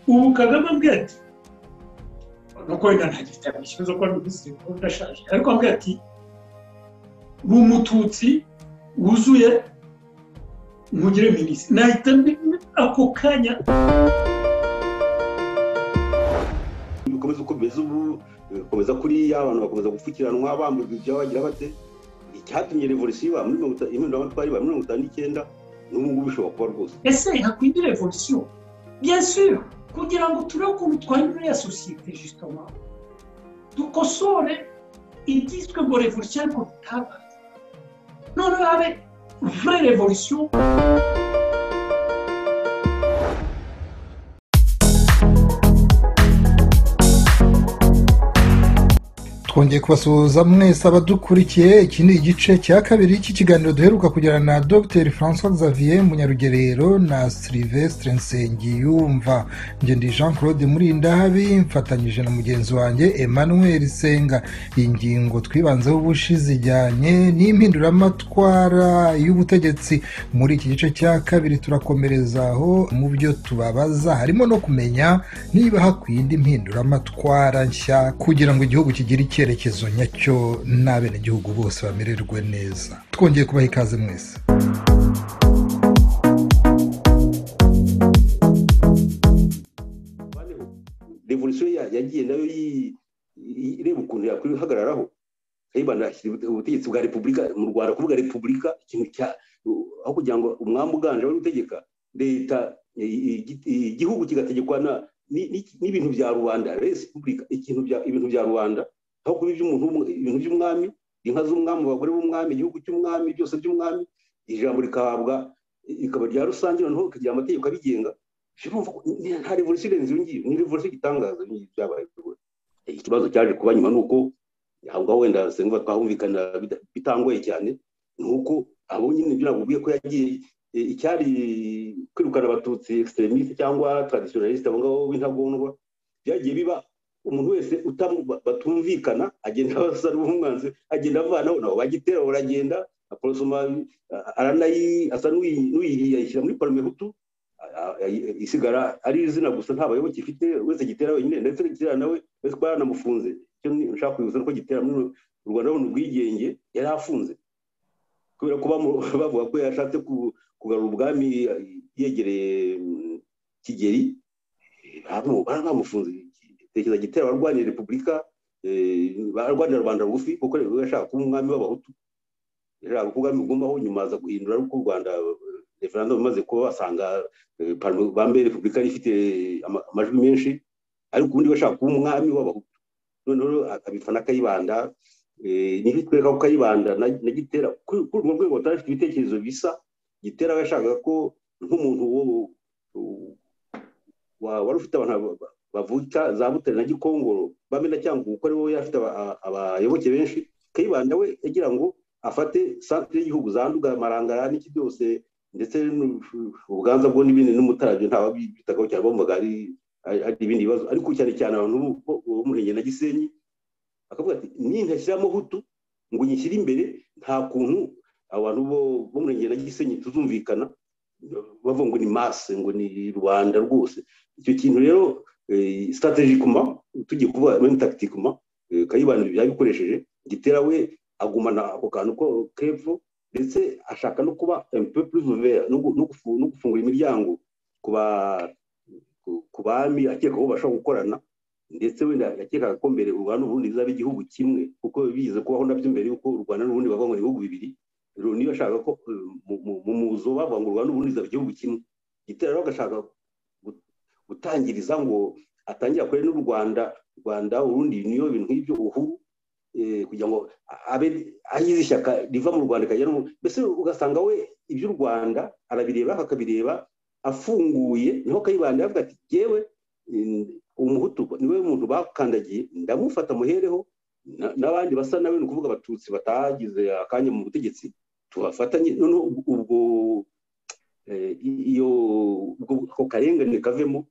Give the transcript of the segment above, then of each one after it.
ubu kagame ambwiye ati nuko wenda ntagifite ikibazo ko ari minisitiri mukuru udashaje ariko ambwiye ati ni umututsi wuzuye ntugire minisitiri nahita ako kanya bikomeza uko bimeze ubu bikomeza kuriya abantu bakomeza gupfukiranwa bambujwe ibyabagira bate icyatumye revolisiyo iba muri mirongo iba mirongo itanu n'icyenda n'ubu ngubu bishobora kuba rwose ese hakwiye revolisiyo byesuye kugira ngo turebe ukuntu twahindura ya sosiyete jisitoma dukosore ibyiswe ngo revolisiyo ariko bitabaye noneho habe vure revolisiyo twongeye kubasuhuza mwese abadukurikiye iki ni igice cya kabiri cy'ikiganiro duheruka kugirana na dr francois xavier munyarugerero na silivestre nsengiyumva ngende jean claude murindahabi mfatanyije na mugenzi wanjye emmanuel senga iyi ngingo twibanzeho ubushize ijyanye n'impinduramatwara y'ubutegetsi muri iki gice cya kabiri turakomerezaho mu byo tubabaza harimo no kumenya niba hakwiye indi mpinduramatwara nshya kugira ngo igihugu kigire icye icyerekezo nyacyo n'abenegihugu bose bamererwe neza twongeye kubaha ikaze mwese revolisiyo yagiye nayo ireba ukuntu yakwihagararaho ubutegetsi bwa repubulika mu rwanda kuvuga repubulika ikintu cya aho kugira ngo umwami uganje wari utegeka leta igihugu kigategekwa n'ibintu bya rubanda repubulika ibintu bya rubanda aho kuba ibintu by'umwami inka z'umwami abagore b'umwami igihugu cy'umwami byose by'umwami ijambo rikahabwa rikaba rya rusange noneho rikagira amategeko abigenga nta revolisiyo irenze iyo ngiyo ni revolisiyo itangaza iyo ngiyo byabaye ikibazo cyaje kuba nyuma ni uko aho ngaho wenda senguva twahumvikana bitangoye cyane ni uko abo nyine ibyo nakubwiye ko yagiye icyari kwirukana abatutsi extremisite cyangwa traditionaliste abo ngabo b'intagondwa byagiye biba umuntu wese batumvikana agenda abasa n'umwanzi agenda avanaho nabo bagitera baragenda aporosoma aranayi asa n'uyihiye ayishyira muri parume hutu isigara ari izina gusa nta bayoboke ifite wese gitera wenyine ndetse gitera nawe wese kuba yaranamufunze icyo nshaka kwibutsa nuko gitera muri u rwanda rubona ubwigenge yari afunze kubera ko bavuga ko yashatse kugarura ubwami yegereye kigeri bamufunze tekereza gitera abarwanira repubulika barwanira rwanda rugufi kuko rero yashaka kuba umwami w'abahutu yashaka ko ubwami bugumaho nyuma aza guhindura ariko u rwanda referandumu imaze kuba basanga bambaye repubulika ifite amajwi menshi ariko ubundi bashaka kuba umwami w'abahutu noneho abifana akayibanda niba twereka ko kayibanda na gitera kuri urwo rwego batari bafite ibitekerezo bisa gitera we yashakaga ko nk'umuntu wari ufite abantu bavuka za butare na gikongoro bamena cyangwa kuko aribo yafite abayoboke benshi kayibanda we yagira ngo afate santire y'igihugu zanduga amarangara n'iki byose ndetse ubuganza bwo n'ibindi n'umutarabyo ntawe bitagaho cyane bavuga ari ibindi bibazo ariko cyane cyane abantu bo mu na gisenyi akavuga ati nintashyiramo hutu ngo nyishyire imbere nta kuntu abantu bo mu na gisenyi tuzumvikana bavuga ngo ni mase ngo ni rubanda rwose icyo kintu rero sitategikuma tugiye kuvuga muri takitikuma kayibanda yabikoresheje gitera we agumana ako kantu ko kepfo ndetse ashaka no kuba empepurizovera no gufungura imiryango ku bami akeka ko bashobora gukorana ndetse wenda yakekaga ko mbere u rwanda n'ubundi bizaba igihugu kimwe kuko bize kubaho nabyo mbere y'uko u rwanda n'ubundi bavuga ngo ibihugu bibiri rero niba ashaka ko mu muzo bavuga ngo u rwanda n'ubundi bizaba igihugu kimwe gitera rero agashaka gutangiriza ngo atangire akore n'u rwanda rwanda urundi niyo bintu nk'ibyo uhuru kugira ngo abe agize ishyaka riva mu rwanda ikajya no mbese ugasanga we iby'u rwanda arabireba akabireba afunguye niho kayibanda yavuga ati yewe umuhutu niwe muntu bakandagiye ndamufata muhereho n'abandi basa nawe ni ukuvuga abatutsi batagize akanya mu butegetsi tubafatanye noneho ubwo iyo ako karengane kavemo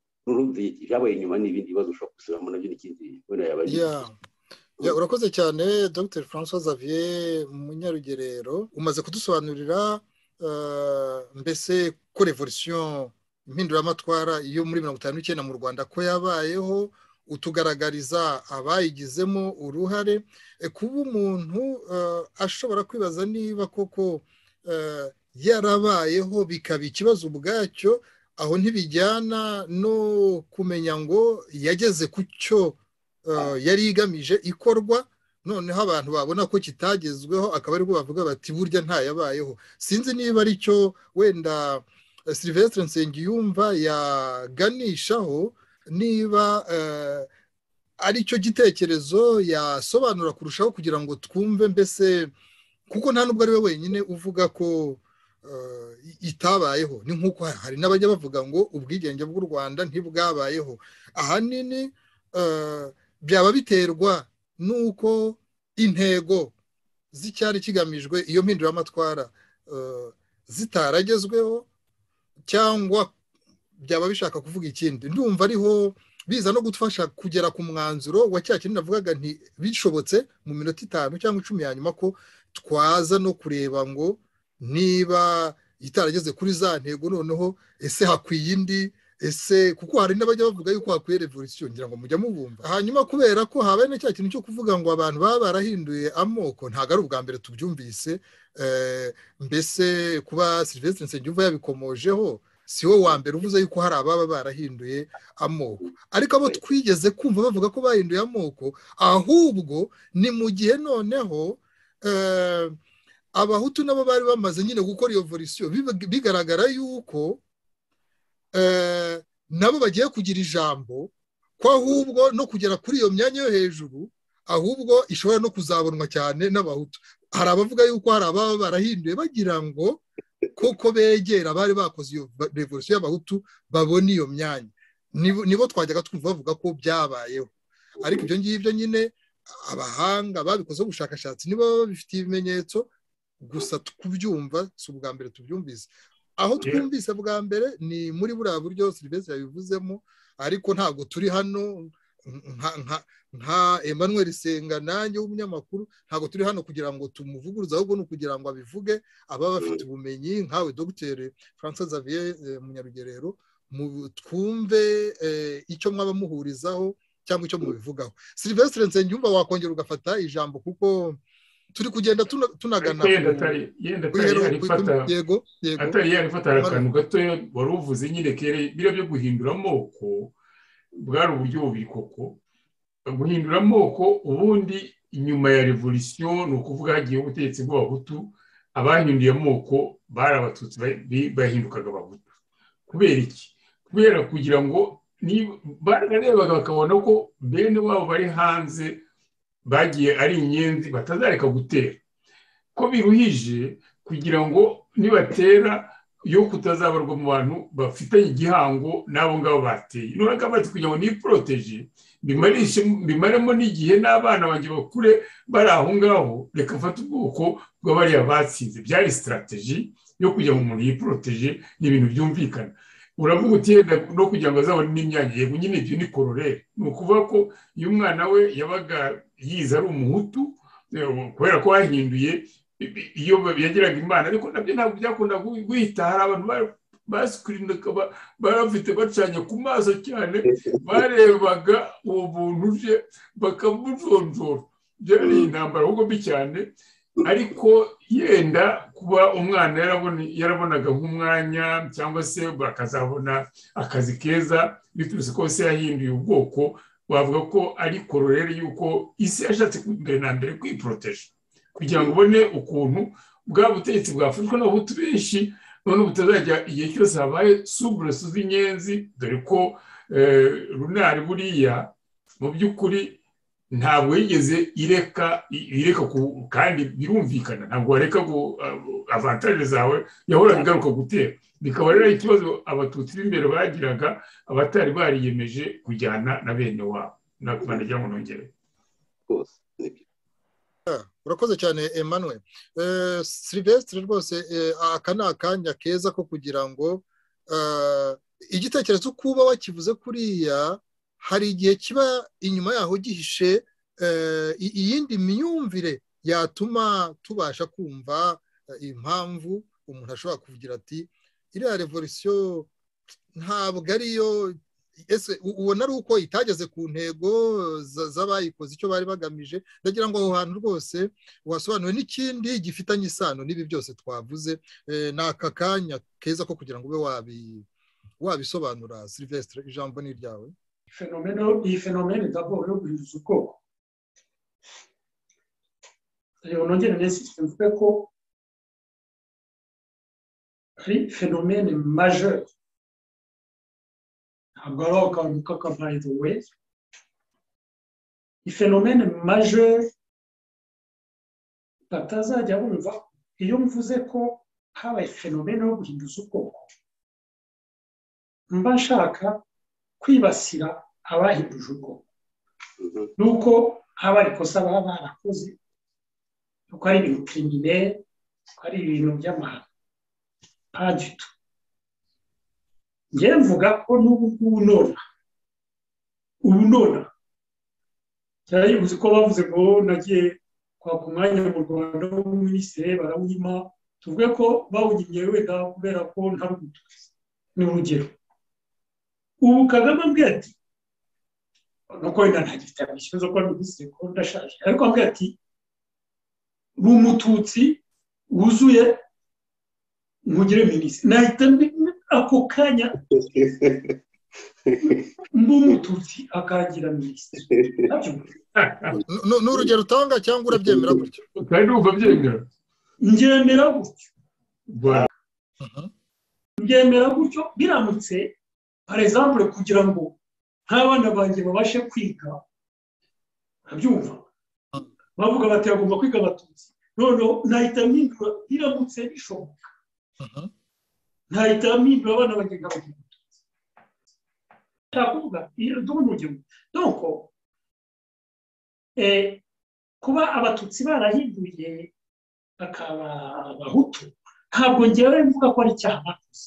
byabaye inyuma n'ibindi bibazo ushobora gusubiramo nabyo n'ikindi wenda yabajije urakoze cyane dr francois xavier munyarugerero umaze kudusobanurira mbese ko revolisiyo impinduramatwara yo muri mirongo itanu n'icyenda mu rwanda ko yabayeho utugaragariza abayigizemo uruhare kuba umuntu ashobora kwibaza niba koko yarabayeho bikaba ikibazo ubwacyo aho ntibijyana no kumenya ngo yageze ku cyo yari igamije ikorwa noneho abantu babona ko kitagezweho akaba ariko bavuga bati burya ntayabayeho sinzi niba ari cyo wenda silivesitire nsengiyumva yaganishaho niba ari cyo gitekerezo yasobanura kurushaho kugira ngo twumve mbese kuko nta nubwo ari we wenyine uvuga ko itabayeho ni nk'uko hari n'abajya bavuga ngo ubwigenge bw'u rwanda ntibwabayeho ahanini byaba biterwa n'uko intego z'icyari kigamijwe iyo mpinduramatwara zitaragezweho cyangwa byaba bishaka kuvuga ikindi ndumva ariho biza no gufasha kugera ku mwanzuro wa cya kintu navugaga nti bishobotse mu minota itanu cyangwa icumi ya nyuma ko twaza no kureba ngo niba itarageze kuri za ntego noneho ese hakwiye indi ese kuko hari n'abajya bavuga yuko hakwiye revolisiyo ngira ngo mujya mubumva hanyuma kubera ko habaye na cya kintu cyo kuvuga ngo abantu baba barahinduye amoko ntabwo ari ubwa mbere tubyumvise mbese kuba serivisi nsengiyumva yabikomojeho si we wa mbere uvuze yuko hari ababa barahinduye amoko ariko abo twigeze kumva bavuga ko bahinduye amoko ahubwo ni mu gihe noneho abahutu nabo bari bamaze nyine gukora iyo volisiyo bigaragara yuko nabo bagiye kugira ijambo ko ahubwo no kugera kuri iyo myanya yo hejuru ahubwo ishobora no kuzabonwa cyane n'abahutu hari abavuga yuko hari ababa barahinduye bagira ngo koko begera abari bakoze iyo revolisiyo y'abahutu babone iyo myanya nibo twajyaga twumva bavuga ko byabayeho ariko ibyo ngibyo nyine abahanga babikozeho ubushakashatsi niba babifitiye ibimenyetso gusa kubyumva si ubwa mbere tubyumvise aho twumvise bwa mbere ni muri buriya buryo serivisi yabivuzemo ariko ntabwo turi hano nka Emmanuel Senga nanjye w'umunyamakuru ntabwo turi hano kugira ngo tumuvuguruze ahubwo ni ukugira ngo abivuge ababa bafite ubumenyi nkawe dr francois xavier munyarugerero twumve icyo mwaba muhurizaho cyangwa icyo mubivugaho serivisi nsengiyumva wakongera ugafata ijambo kuko turi kugenda tunagana yenda atari yarifata akantu gatoya wari uvuze nyine kera biriya byo guhindura amoko bwari uburyo bubiri koko guhindura amoko ubundi inyuma ya revolisiyo ni ukuvuga hagiye ubutegetsi bw'abahutu abahinduye amoko bari abatutsi bahindukaga abahutu kubera iki kubera kugira ngo bararebaga bakabona ko bene wabo bari hanze bagiye ari inyenzi batazareka gutera ko biruhije kugira ngo nibatera yo kutazabarwa mu bantu bafitanye igihango n'abo ngabo bateye noneho bati kugira ngo niporoteje bimaremo n'igihe n'abana banjye bakure bari aho ngaho reka afate ubwoko bw'abariya batsinze byari sitarategi yo kugira ngo umuntu yiporoteje ni ibintu byumvikana uravuga uti yenda no kugira ngo azabone n'imyanya yego nyine ibyo ni kororere ni ukuvuga ko iyo umwana we yabaga yize ari umuhutu kubera ko bahinduye iyo yageraga imana ariko nabyo ntabwo byakunda guhita hari abantu basikurinaga bafite bacanye ku maso cyane barebaga uwo muntu uje bakamujonjora byari intambara ahubwo mbi cyane ariko yenda kuba umwana yarabonaga nk'umwanya cyangwa se bakazabona akazi keza biturutse ko se yahinduye ubwoko wavuga ko ari kororere y'uko isi yashatse mbere na mbere kwiporoteje kugira ngo ubone ukuntu bwa butegetsi bwafashwe n'abahutu benshi none butazajya igihe cyose habaye suburesu z'inyenzi dore ko runari buriya mu by'ukuri ntabwo yigeze ireka ireka kandi birumvikana ntabwo wareka avantaje zawe yahoraga igaruka gutera bikaba rero ikibazo abatutsi b'imbere bagiraga abatari bariyemeje kujyana na bene wabo nakuba ndagira ngo nongere urakoze cyane emmanuel silivesitire rwose aka ni akanya keza ko kugira ngo igitekerezo uko uba wakivuze kuriya hari igihe kiba inyuma yaho gihishe iyindi myumvire yatuma tubasha kumva impamvu umuntu ashobora kuvugira ati iriya revolisiyo ntabwo ariyo ese ubona ari uko itageze ku ntego z'abayikoze icyo bari bagamije ndagira ngo aho hantu rwose wasobanura n'ikindi gifitanye isano n'ibi byose twavuze ni aka kanya keza ko kugira ngo ube wabisobanura silivesitire ijambo ni iryawe iyi fenomene ndabwo yo guhinduza ubwoko reba nongere neza mvuge ko ari fenomene majeri ntabwo ari akantu k'akabayi the way ifenomene majeri batazajya bumva iyo mvuze ko habaye fenomene yo guhinduza ubwoko mba nshaka kwibasira abahinduje ubwoko nuko haba ari ikosa baba barakoze nuko ari ibintu kirimine nuko ari ibintu by'amahano nta gito njyewe mvuga ko n'ubu ngubu nona ubu nona cyane yuzuye ko bavuze ngo nagiye kwaka umwanya mu rwanda w'umuminisitiri barawunyima tuvuge ko bawunyimye wenda kubera ko nta rugutuzi ni urugero ubu kagame ambwiye ati nuko wenda ntagifite amashyi zo kuba minisitiri ko ndashaje ariko ambwiye ati ni umututsi wuzuye ntugire minisitiri nahita ako kanya n'umututsi akagira minisitiri ni urugero utanga cyangwa urabyemera gutyo kandi wumva byemera ngemera gutyo ngemera gutyo biramutse parezambure kugira ngo nk'abana banjye babashe kwiga ntabyumva bavuga bati bagomba kwiga abatutsi noneho nahita mpindura biramutse bishoboka ntahita mpindura abana bagenda bagenda abatutsi ntakuvuga iyo duhunda urugero donko kuba abatutsi barahinduye bakaba abahutu ntabwo ngewe mvuga ko ari icyaha bakoze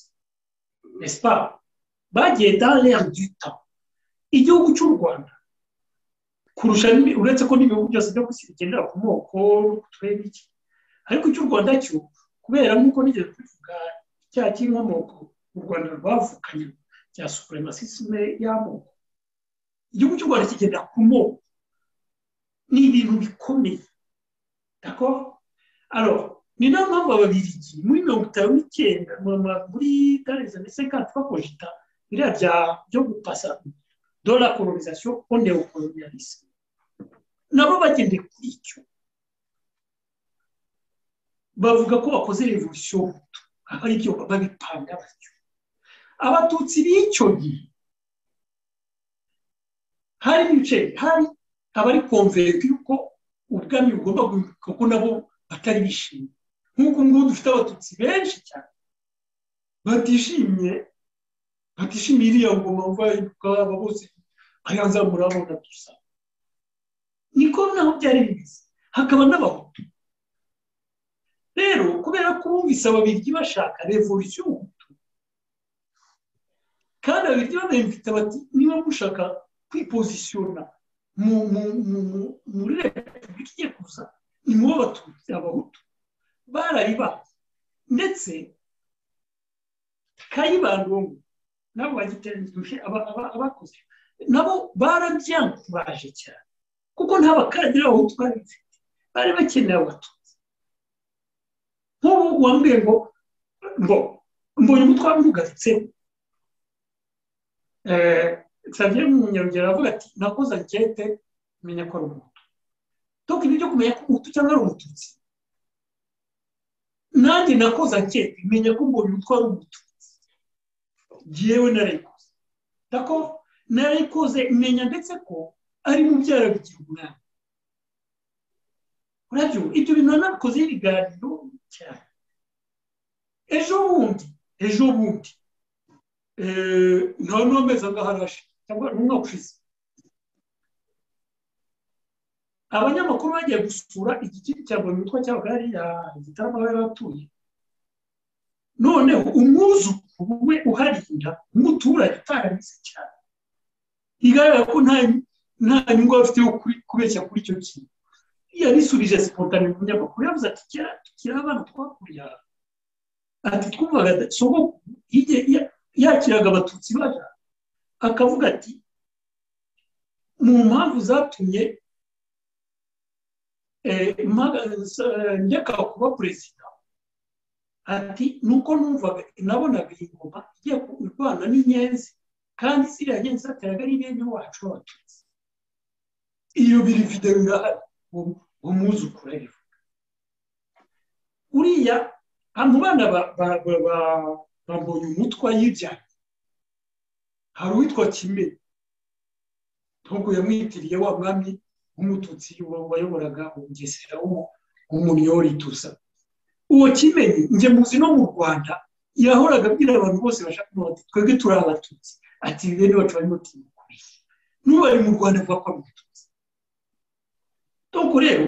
nesipa bagiye dale duta igihugu cy'u rwanda kurusha uretse ko n'ibihugu byose byo gusiga bigendera ku moko turebe iki ariko icy'u rwanda cyo kubera nk'uko nigeze tuvuga icyaha cy'inkomoko u rwanda rwavukanye cya supremacisme y'amoko igihugu cy'u rwanda kigenda ku moko ni ibintu bikomeye dako aro ni nayo mpamvu ababirigi muri mirongo itanu n'icyenda muri tareze ndetse kandi bakoresha biriya bya byo gupasa dore la colonisation on neocolonialisme nabo bagendeye kuri icyo bavuga ko bakoze revolution aribyo babipanga batyo abatutsi b'icyo gihe hari ibice hari abari konvereka yuko ubwami bugomba guhinduka ko nabo batari bishimye nk'uko ngubu dufite abatutsi benshi cyane batishimye batishimiye iriya ngoma bahinduka aba bose aya nzamura abona dusa niko naho byari bimeze hakaba n'abahutu rero kubera ko bumvise ababiryi bashaka revolution y'ubuhutu kandi ababiryi banayimvita bati niba mushaka kwipozisiyona muri repubulika igiye kuza ni mubo batutsi abahutu barayibaye ndetse kayibandongo nabo bagiteranyije abakoze nabo barabyanguraje cyane kuko nta bakadiri abahutu bari bafite bari bakeneye abatutsi nk'ubu wambwiye ngo ngo mbonye umutwe wamurugatseho nsabye munyarugero aravuga ati nakoze ankete menya ko ari umutu dore ibi byo kumenya ko umutu cyangwa ari umututsi nanjye nakoze ankete menya ko mbonye umutwe ari umututsi ngewe narayikoze dako narayikoze menya ndetse ko ari mubyara bigira umwana urabyo ibyo bintu nabikozeho ibiganiro cyane ejo bundi ejo bundi nta n'amezi angahe arashe cyangwa ni umwaka ushize abanyamakuru bagiye gusura igikiri cya buri mitwe cyangwa hariya igitaramo bari batuye noneho umwuzukuru we uharinda umuturage utarabizi cyane bigaragara ko nta nyungu afite yo kubeshya kuri icyo kintu yabisubije sipotani mu binyamakuru yavuze ati kera tukiri abana twakurya ati twumvaga sogokuru yakiraga abatutsi baje akavuga ati mu mpamvu zatumye njyaka kuba perezida ati nuko numvaga nabonaga iyi ngoma igiye kurwana n'inyenzi kandi ziriya nyenzi ateraga ari bene wacu w'abatutsi iyo biri videwo irahari uwo mwuzukuru arivuga uriya abantu bana bambonye umutwa y'ibyana hari uwitwa kimwe ntabwo yamwitiriye wa mwami w'umututsi wayoboraga umugesera w'umunyori tusa uwo kimenyi njye muzi no mu rwanda yahoraga abwira abantu bose bashaka umuti twebwe turi abatutsi ati bene bacu barimo timukuriye n'ubari mu rwanda avuga ko ari umututsi donc rero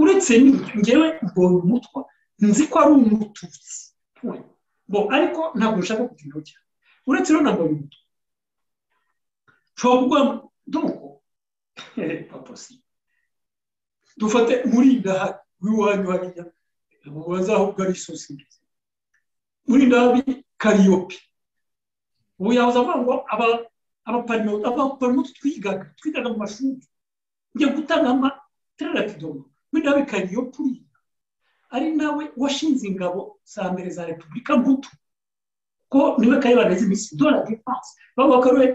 uretse ngewe mbonye umutwa nzi ko ari umututsi bo ariko ntabwo nshaka kugira cyane uretse rero ntabwo ari umutwa nshobora kuvuga donc paposi dufate muri ndaha w'iwanyu hariya bazahubwo ari isosi nziza muri ndahabi kariyopi ubu yahoze avuga ngo abaparimutu twigaga twigaga mu mashuri njya gutanga amateraratidomo muri ndahabi kariyopi uriya ari nawe washinze ingabo za mbere za repubulika muto ko niwe kari bageze iminsi dore defanse bavuga ko ariwe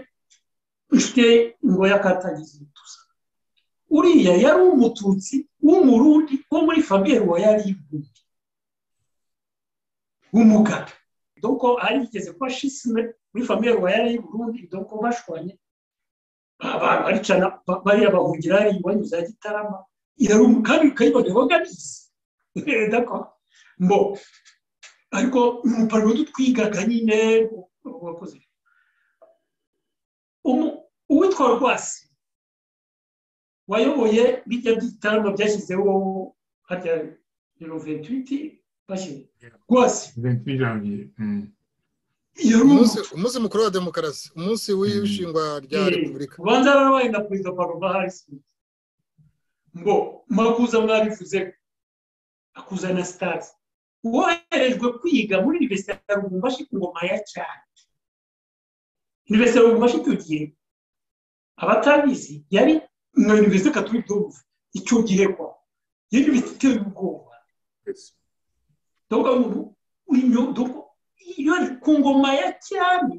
inshuti ngo yakatagize ibituza uriya yari umututsi w'umurundi wo muri fabiyeri wa yari ibundi w'umugabo doko ari yigeze kuba shisime muri fabiyeri wa yari iburundi doko bashwanye baricana bariya bahungira hari iwanyu za gitarama yari kandi kayibone boganize dako mbo ariko mu muparimo twigaga nyine wakoze uwitwa rwasi wayoboye bijya by'igitaramo byashyizeho harya biro ventuwiti bashyira rwasi umunsi mukuru wa demokarasi umunsi w'ishingwa rya repubulika ubanza barabaye na perezida paloma harisi ngo makuza mwabivuze akuza na sitasi woherejwe kwiga muri iniverisite ya rubumbashi ku ngoma ya cyane iniverisite ya rubumbashi icyo gihe abatabizi yari nka iniverisite katolika dovu icyo gihe kwa yari iniverisite iteye ubwoba dore ubu uyu iyo ari ku ngoma ya cyami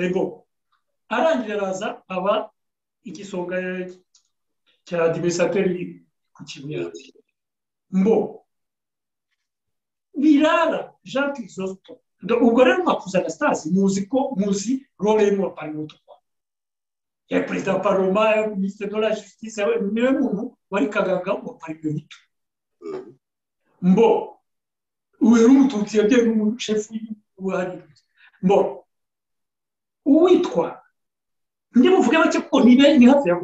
ego arangije araza aba igisonga cya adimisateri ku kibuye mbo birara jean kirisosito ubwo rero makuza anastase muzi ko muzi role y'umuntu parimuto ya perezida wa paroma minisitiri de la justice niwe muntu wari kagaga wa parimuto mbo uyu ni umututsi yabyaye n'umushefu w'uwari mbo uwitwa ndi buvuge bake kuko ni ni hafi ya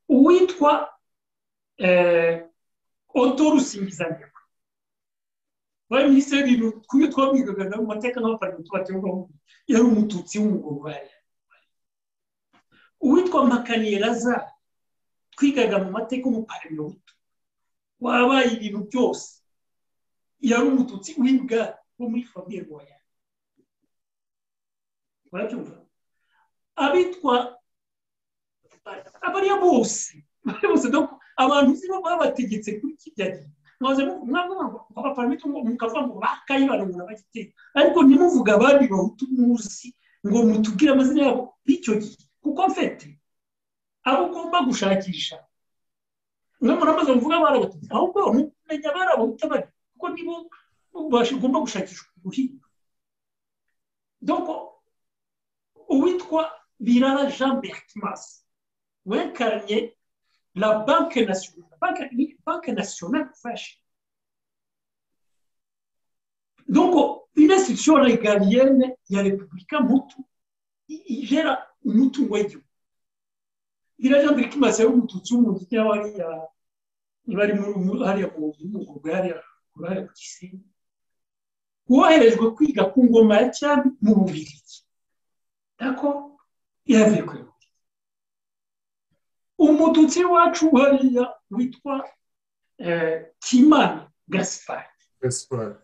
uwitwa odo rusingizanye bari minisitiri w'ibintu kumwe twabigaga mu mateka nk'abaparito baterwaho yari umututsi w'umugore uwitwa makaniraza twigaga mu mateka umuparito wabaye ibintu byose yari umututsi w'imbwa wo muri famiye rwaya barabyumva abitwa abariya bose bose abantu uzi babategetse kuri kijya gihe mwaze abaparamita mukavuga ngo bakayibarungura bagiteye ariko ntimuvuga abandi bahutu muzi ngo mutubwire amazina yabo b'icyo gihe kuko mfite abo ugomba gushakisha nk'umuntu amaze muvuga barabatutsi ahubwo mumenya barabahuta bari kuko nibo ugomba gushakisha ubuhinga doko uwitwa birara jean bertimas wekaranye la banke nationale banke nationale fashe donc une institution régalienne ya repubulika mutu igera umutungo w'igihugu iraja mbere kimaze y'umututsi w'umututsi yaba hariya niba ari muri hariya mu mugurwa hariya kurahariya ku gisenyi woherejwe kwiga ku ngoma ya cyami mu bubirigi dako yavuye kure umututsi wacu hariya witwa kimana gaspard gaspard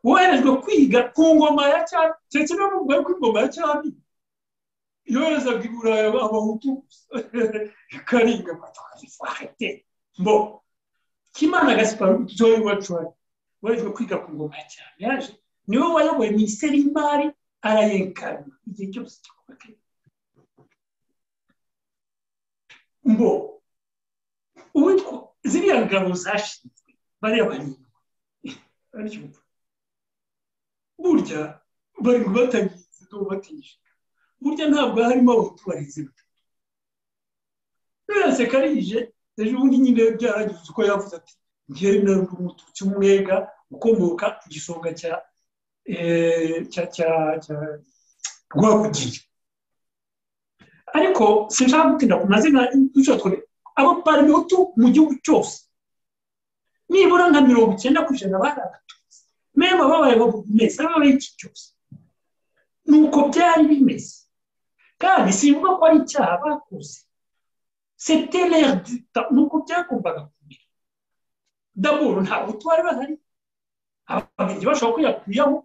woherejwe kwiga ku ngoma ya cyami ndetse no mu rwego rw'ingoma ya cyami yoherezaga i burayi abahutu karinga matwari mbo kimana gaspard joy wacwari woherejwe kwiga ku ngoma ya cyami yaje niwe wayoboye minisiteri y'imari arayerekana igihe cyose gikomeye mbo uwitwa ziriya ngabo zashinzwe bariya barindwi baracyumva burya bari ngo batangiye izuba batishyura burya ntabwo harimo abahutu barezi batatu yose karije ejo bundi nyine byaragize uko yavuze ati ngewe ntabwo umututsi umwega ukomoka ku gisonga cya cya cya cya rwabugiye ariko sinshaka gutinda ku mazina y'icyo twari abaparimutu mu gihugu cyose nibura nka mirongo icyenda ku ijana bari abatutsi mema babaye bameze ababaye iki cyose ni uko byari bimeze kandi simvuga ko ari icyaha bakoze setelere dita ni uko byagombaga kumera daburu nta butu bari bahari ababiligi bashobora kwiyakuyaho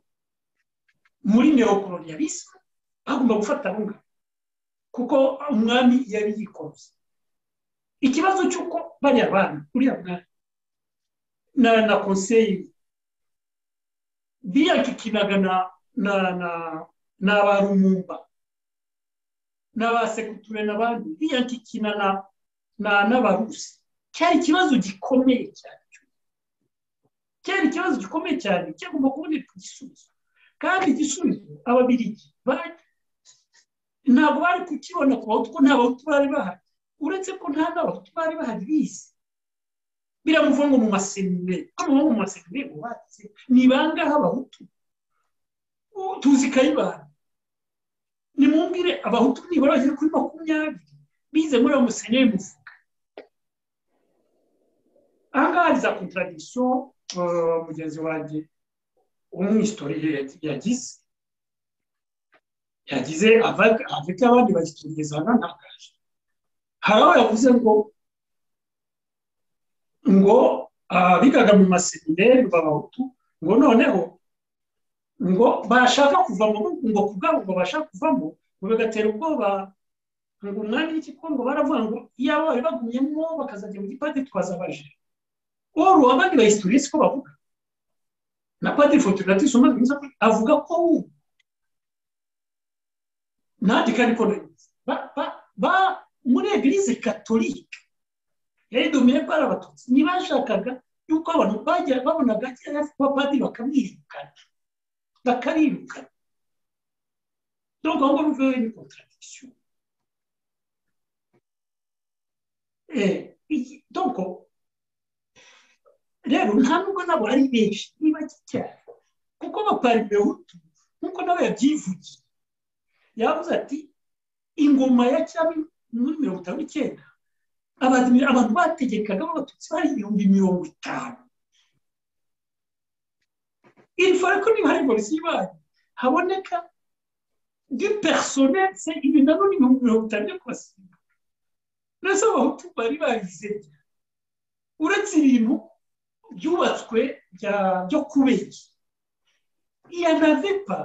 muri neokolonialisme bagomba gufata runga kuko umwami yari yikoze ikibazo cy'uko bariya bana uriya mwami na na konseyi biyakikinaga na na na n'abarumumba n'abasekutire n'abandi biyakikina na na n'abarusi cyari ikibazo gikomeye cyane cyari ikibazo gikomeye cyane cyagomba kuboneka igisubizo kandi igisubizo ababirigi ntabwo bari kukibona ku bahutu ko nta bahutu bari bahari uretse ko nta n'abahutu bari bahari bize biramuvuga ngo mu masemineri hano mu masemineri bubatse ni bangahe abahutu tuzi kayibanda nimumbwire abahutu nibura bagera kuri makumyabiri bize muri ayo masemineri muvuga aha ngaha hari za kontaradikisiyo mugenzi wanjye umwistoriye yagize yagize afite abandi bagitugeza ahantangaje hari aho yavuze ngo ngo bigaga mu masemineri b'abahutu ngo noneho ngo bashaka kuvamo ngo kubwabo ngo bashaka kuvamo ngo bigatera ubwoba ngo umwanya w'igikongo baravuga ngo iyo bari bagumyemo bakazajya mu gipadiri twazabaje oru abandi bahistoriye siko bavuga na padiri fortunatus umaze iminsi avuga ko ubu nanjye kandi ko muri egirize katolike yari domine ko ari abatutsi ntibashakaga yuko abantu bagira babonaga cyangwa se kuba padiri bakamwirukana bakarirukana donc aho ngaho bivuye ni contradiction donc rero nta nubwo nabo ari benshi ni bake cyane kuko abaparimehutu nk'uko nawe yabyivugiye yavuze ati ingoma ya cyami muri mirongo itanu n'icyenda abantu bategekaga b'abatutsi bari ibihumbi mirongo itanu irifare ko niba hari polisi y'ibari haboneka du personnel se ibi nabo ni ibihumbi mirongo itanu byo kubasiga ndetse abahutu bari bagize uretse ibintu byubatswe byo kubeshya iya navepa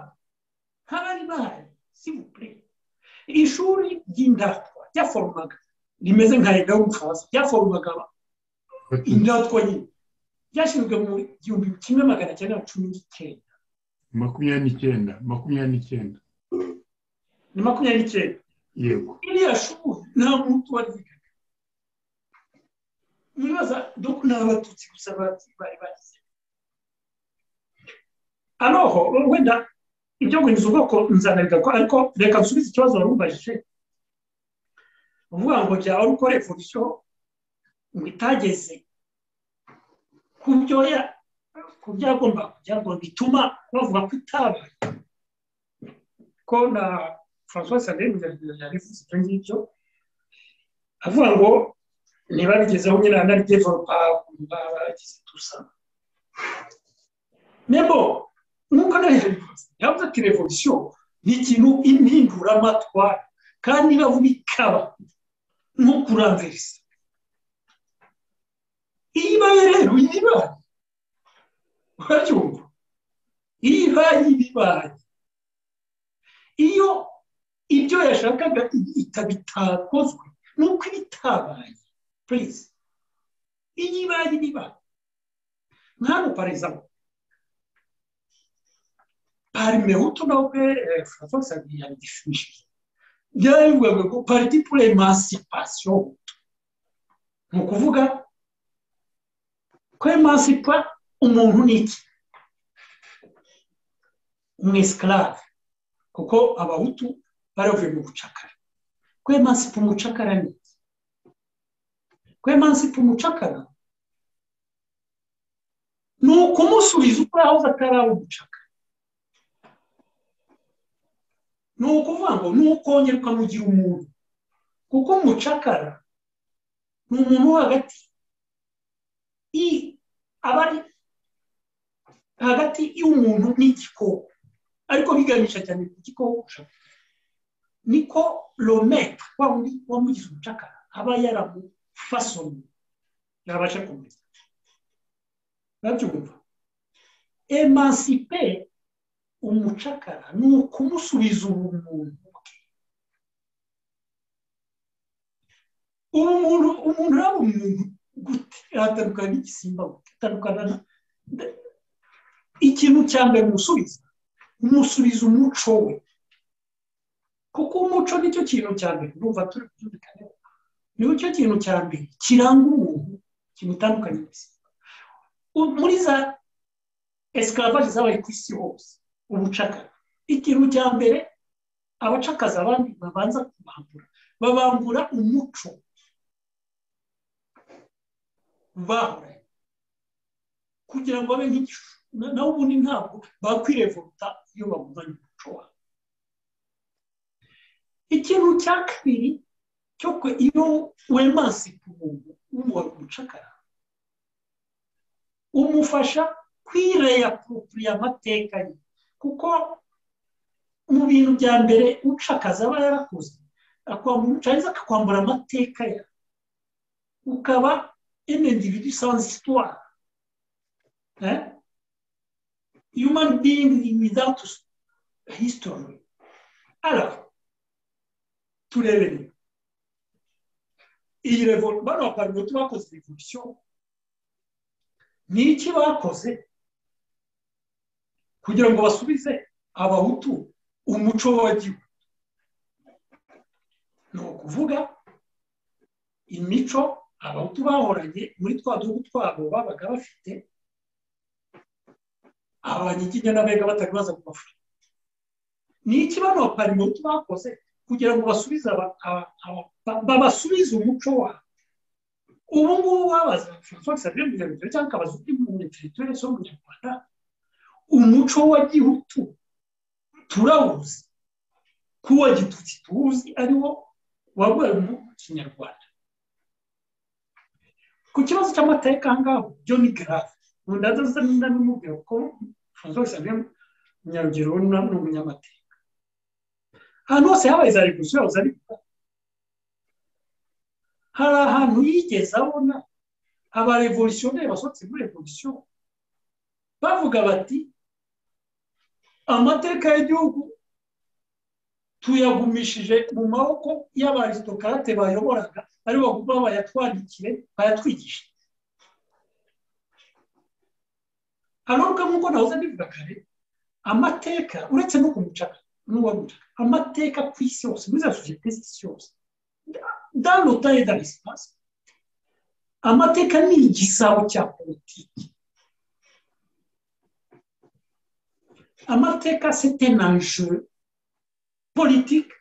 nk'abari bahari sibupure ishuri ry'indatwa ryaforomaga rimeze nka leta y'umufaransa ryaforomaga indatwa nyine ryashyizwe mu gihumbi kimwe magana cyenda na cumi n'icyenda makumyabiri n'icyenda makumyabiri n'icyenda ni makumyabiri n'icyenda yego iriya shuri nta muntu waryigaga mwibaza doko ni abatutsi gusa bari bagize aroho wenda ibyo guhinduza ubwoko nzanabigaruka ariko reka nsubize ikibazo wari ubajije uvuga ngo byaba ari uko revolisiyo ngo itageze ku byo ku byagomba kugira ngo bituma bavuga ko itabaye ko na francois sandrine yabivuze ibyo ngibyo avuga ngo ntibabigezeho nyine na developa bagize tusa nebo nk'uko nawe yabivuze yavuze ati revolisiyo ni ikintu impinduramatwara kandi niba vuba ikaba nko kuranziriza iyi baye rero iyi baye irwanya iyo ibyo yashakaga bitakozwe ni uko ibitabaye purize iyi ibaye iba nkano parezamo parime hutu na ubwe francois xavier yabigishimishije byabivugaga ko pariti pure emancipation ni ukuvuga ko emancipa umuntu ni iki umwesikarave kuko abahutu baravuye mu bucakara ko emansipa umucakara ni iki ko emansipa umucakara ni ukumusubiza uko yahoze ataraba umucakara ni ukuvuga ngo ni ukongera ukamugira umuntu kuko umucakara ni umuntu wo hagati aba ari hagati y'umuntu n'igikoko ariko biganisha cyane ku gikoko niko rometre wa wundi wamugize umucakara aba yaramufasomye yabasha kumenya babyumva emansipe umucakara ni ukumusubiza ubumuntu bwe umuntu umuntu yaba umuntu gute atandukana n'igisimba gute atandukana na ikintu cya mbere umusubiza umusubiza umuco we kuko umuco nicyo kintu cya mbere urumva turi kubyumvikana nicyo kintu cya mbere kiranga umuntu kimutandukanye n'igisimba muri za esikavaje zabaye ku isi hose ubucakara ikintu cya mbere abacakaza abandi babanza kubambura babambura umuco bahoranye kugira ngo babe nk'igishusho nawe ubundi ntabwo bakwirevuta iyo bavuganye umuco wabo ikintu cya kabiri cyo kwe iyo wemansipa umuntu w'umuntu umucakara umufasha kwireyapurupuriya amateka ye kuko mu bintu bya mbere ucakaza aba yarakoze akwambura umucariza akakwambura amateka ye ukaba emendividu sans histoire human being without history. Alors, tous les venus. Iyi revolution, bano parle de bakoze revolution. Ni iki bakoze kugira ngo basubize abahutu umuco w'igihugu? Ni ukuvuga imico abahutu bahoranye muri twa duhugu twabo babaga bafite abanyiginya n'abega batari baza ku mafurika ni iki bano baparimuti bakoze kugira ngo basubize babasubize umuco wabo ubu ngubu babaza francois xavier mugabiro cyangwa akabaza undi muntu teritori zo mu nyarwanda umuco wa gihutu turawuzi kuwa gitutsi tuwuzi ari wo waguye mu kinyarwanda ku kibazo cy'amateka aha ngaho byo ni garave ntundaza zenda n'umubwira ko francois xavier munyarugero ni umunyamateka ahantu hose habaye za revolusiyo yahoze ari hari ahantu yigeze abona abarevolutionneri basohotse muri revolusiyo bavuga bati amateka y'igihugu tuyagumishije mu maboko y'abarisitokarate bayoboraga aribo baguma bayatwandikire bayatwigishe haravuga nk'uko nahoze mbivuga kare amateka uretse no kumucaka n'uwamucaka amateka ku isi yose muri za sosiyete z'isi yose danota ye dani sipasi amateka ni igisabo cya politiki amateka sete nanjye politiki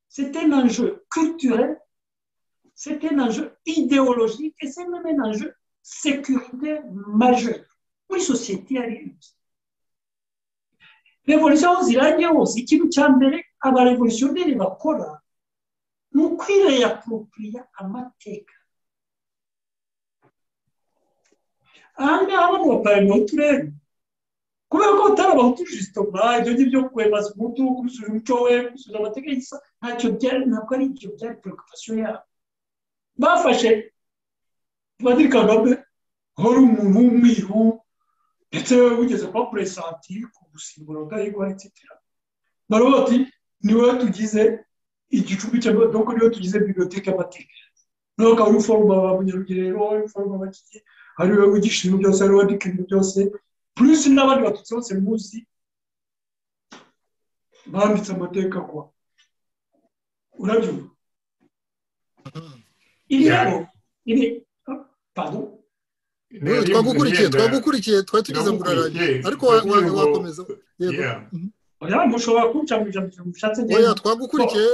sete nanjye culturel sete nanjye ideologike sete nanjye sécurité majeure muri sosiyete iyo ari yo yose revolusiyo aho zirangiye hose ikintu cya mbere abarevolutionneri bakora ni ukwireyapurupuriya amateka aha ngaha bano baparemoti rero kubera ko batarabahutu jisitoma ibyo ngibyo kwemeza umutu gusubiza umuco we gusubiza amateka y'igisa ntacyo byari ntabwo ari ibyo byari preoccupation yabo bafashe padiri kagame wari umuntu w'umwiru ndetse wigeze kuba peresanti ku gusimbura rudahigwa etitira nawe bati niwe tugize igicumbi cy'amadoko niwe tugize bibiyoteke amatike nawe ukaba uri foroma ba munyarugerero foroma bakiki ari wowe wigisha ibintu byose ari wowe wandika ibintu byose purisi n'abandi batutsi bose muzi banditse amateka kwa urabyumva iyi rero iri pardon twagukurikiye twagukurikiye twari tugeze ngo urarangiye ariko wakomeza yego oya mushobora kunshakisha mu bishatse neza oya twagukurikiye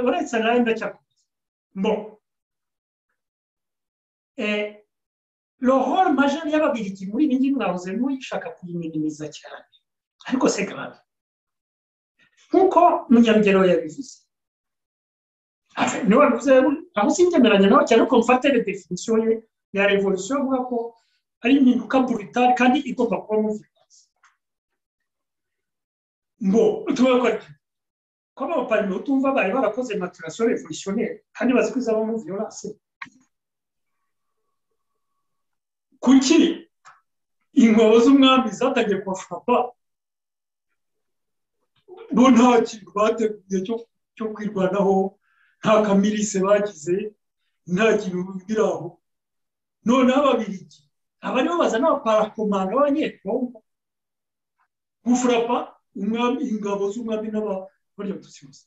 uretse nawe ndacyakomeza bo lohoro majani y'ababiligi muri ibi ngibi mwabuze n'uyishaka kuyiminimiza cyane ariko se grave nk'uko munyarugero yabivuze niba bivuze aho sinzemeranya nawe cyane ko mfata redefinisiyo ye ya revolisiyo avuga ko ari impinduka burutari kandi igomba kuba muviranse ngo tubona ko ari ko abaparimo tumva bari barakoze maturasiyo revolisiyonaire kandi bazi ko izaba muri violence kuki ingabo z'umwami zatangiye kubafurapa bo nta kintu bateguye cyo kwirwanaho nta kamirise bagize nta kintu biri aho noneho ababirigi aba aribo bazana abaparakomanga b'abanyekongo gufurapa ingabo z'umwami n'ababarya abatutsi bose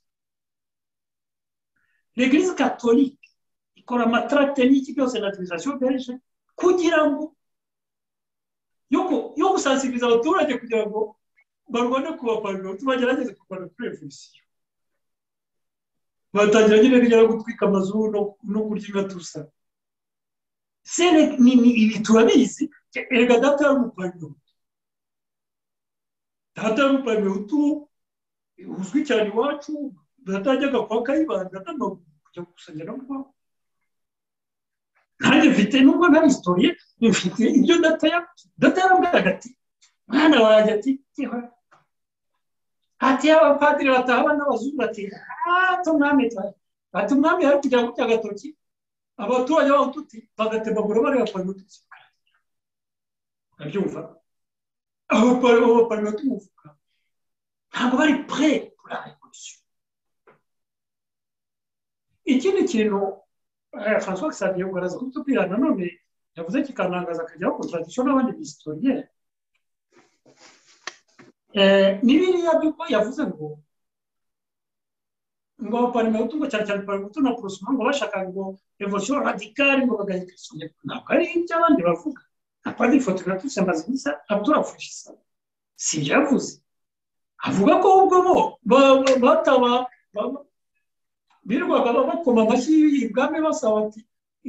l'eglise catholique ikora amatarate n'iki byose na tirizasiyo belge kugira ngo yo gusansiriza abaturage kugira ngo barwane ku baparlomenti bagerageze kurwana kuri revolisiyo batangira nyine bijya no gutwika amazu no kurya inka tusa sere ibi turabizi erega data y'umupanyuro data y'umupanyuro tu uzwi cyane iwacu data yajyaga kwa kayibanda n'amaguru kujya gukusanya no kubaho nanjye mfite nubwo nta historiye mfite ibyo data ya data yarambwiraga ati mwana wanjye ati yewe ati abapadiri bataha n'abazungu bati hato mwami twaye ati umwami yari kugira ngo agatoki abaturage babo tuti bagatembagura bari bapanga ututsi urabyumva abapanga tumuvuga ntabwo bari pre kuri revolution ikindi kintu francois xavier ubwo araza kubitubwira nanone yavuze kikanangaza akajyaho kontradisiyo n'abandi bisitoriyeri ni biriya by'uko yavuze ngo ngo abaparimehutu ngo cyane cyane parimehutu na porosima ngo bashaka ngo revolisiyo radikari ngo bagahita isonga ntabwo ari ibyo abandi bavuga nta padiri fotografiye amaze gusa aturafurishisa si ibyo yavuze avuga ko ubwo bo bataba birirwaga bakoma amashyi ibwami basaba ati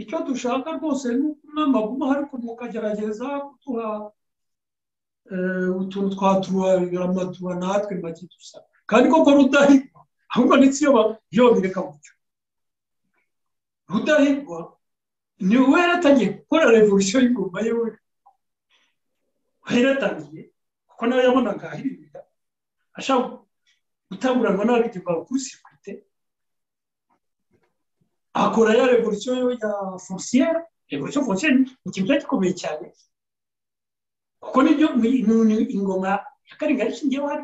icyo dushaka rwose ni uko umwami aguma ariko mukagerageza kuduha utuntu twa turuwa natwe make dusa kandi koko rudahigwa ahubwo ndetse iyo babireka gutyo rudahigwa ni we yaratangiye gukora revolisiyo y'ingoma ye we yaratangiye kuko nawe yabonaga ahirira ashaka gutanguranwa n'ababiri bakurisikite akora ya revolisiyo ya fonciyere revolisiyo fonciyere ni ikintu cyari gikomeye cyane kuko nibyo ingoma ya karinga ishingiyeho hari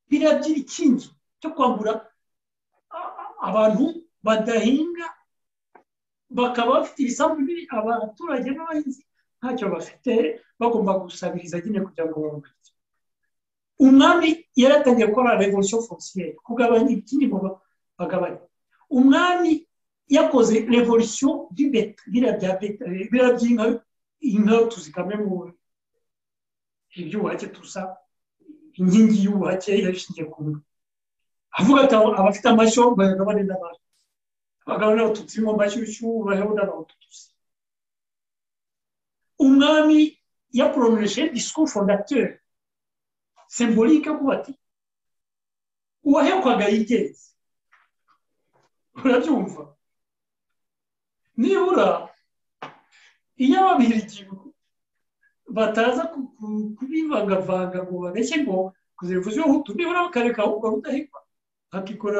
biriya by'ibikingi cyo kwambura abantu badahinga bakaba bafite ibisambu biri abaturage n'abahinzi ntacyo bafite bagomba gusabiriza nyine kugira ngo babone umwami yaratangiye gukora revolisiyo fonciyeri kugabanya iby'inyuma bagabanya umwami yakoze revolisiyo biriya by'inka inka tuzikamwe mu iby'ubuhake tusa inkingi y'ubuhake yabishingiye ku nda avuga ati abafite amashyo bayagabane n'abantu abagabo n'abatutsi mu mashyushyu baheho n'abatutsi umwami yaporomeje discours fondateur symbolique avuga ati uwahekwaga yigenze urabyumva nibura iyo ababirigi bataza kubivangavanga ngo babeshye ngo kuzivuzeho utu nibura bakareka ahubwo rudahigwa akikora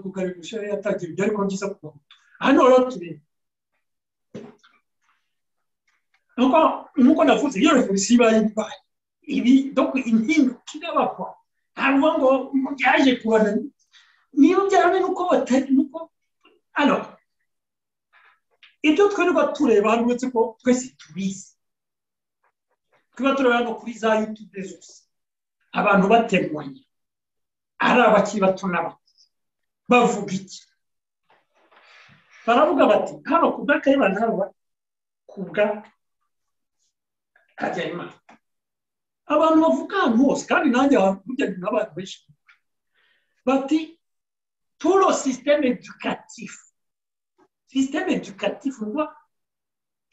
kugarika ubushyuhe yatangiye ibyo ariko byiza ku mahutu hano rero turi nk'uko navuze iyo revolisiyo ibaye ibaye ibi impinduka irabakwa ntabwo ngo byaje kubana niba byarane nuko batari nuko ano ibyo twirirwa tureba hano uretse ko twese tubizi twiba tureba no kuri za yutube zose abantu batemanye ari abakiri bato n'abakuze bavuga iki baravuga bati hano ku bw'akayibana hano ku bwa habyarimana abantu bavuga ahantu hose kandi nanjye burya ni n'abantu benshi bati turo sisiteme edukatifu sisiteme edukatifu uba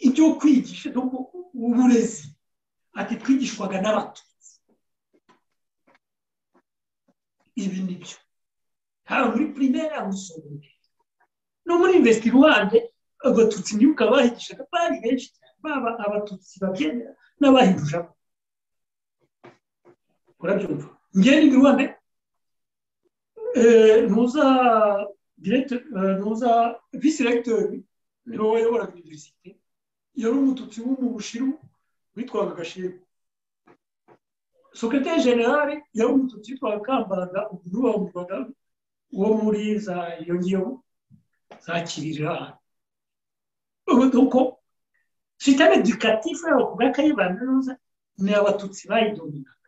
ibyo kwigisha uburezi ati twigishwaga n'abatutsi ibi ni byo haba muri pirimeri mu segonderi no muri investi ruhande agatutsi niyo ukabahigishaga bari benshi cyane baba abatutsi babyemera n'abahindujamo urabyumva ngeni ni ruhande ntuza direkite ntuza visi regitori ni wowe uyobora univerisite yari umututsi w'umubushiru witwaga agashimwe sekreteri generale yari umututsi witwaga kambaraga ubu bamurwaga uwo muri za iyo ngiyo za kirira uko sitame edukatifu yabo ku bw'akayibanda neza ni abatutsi bayidominaga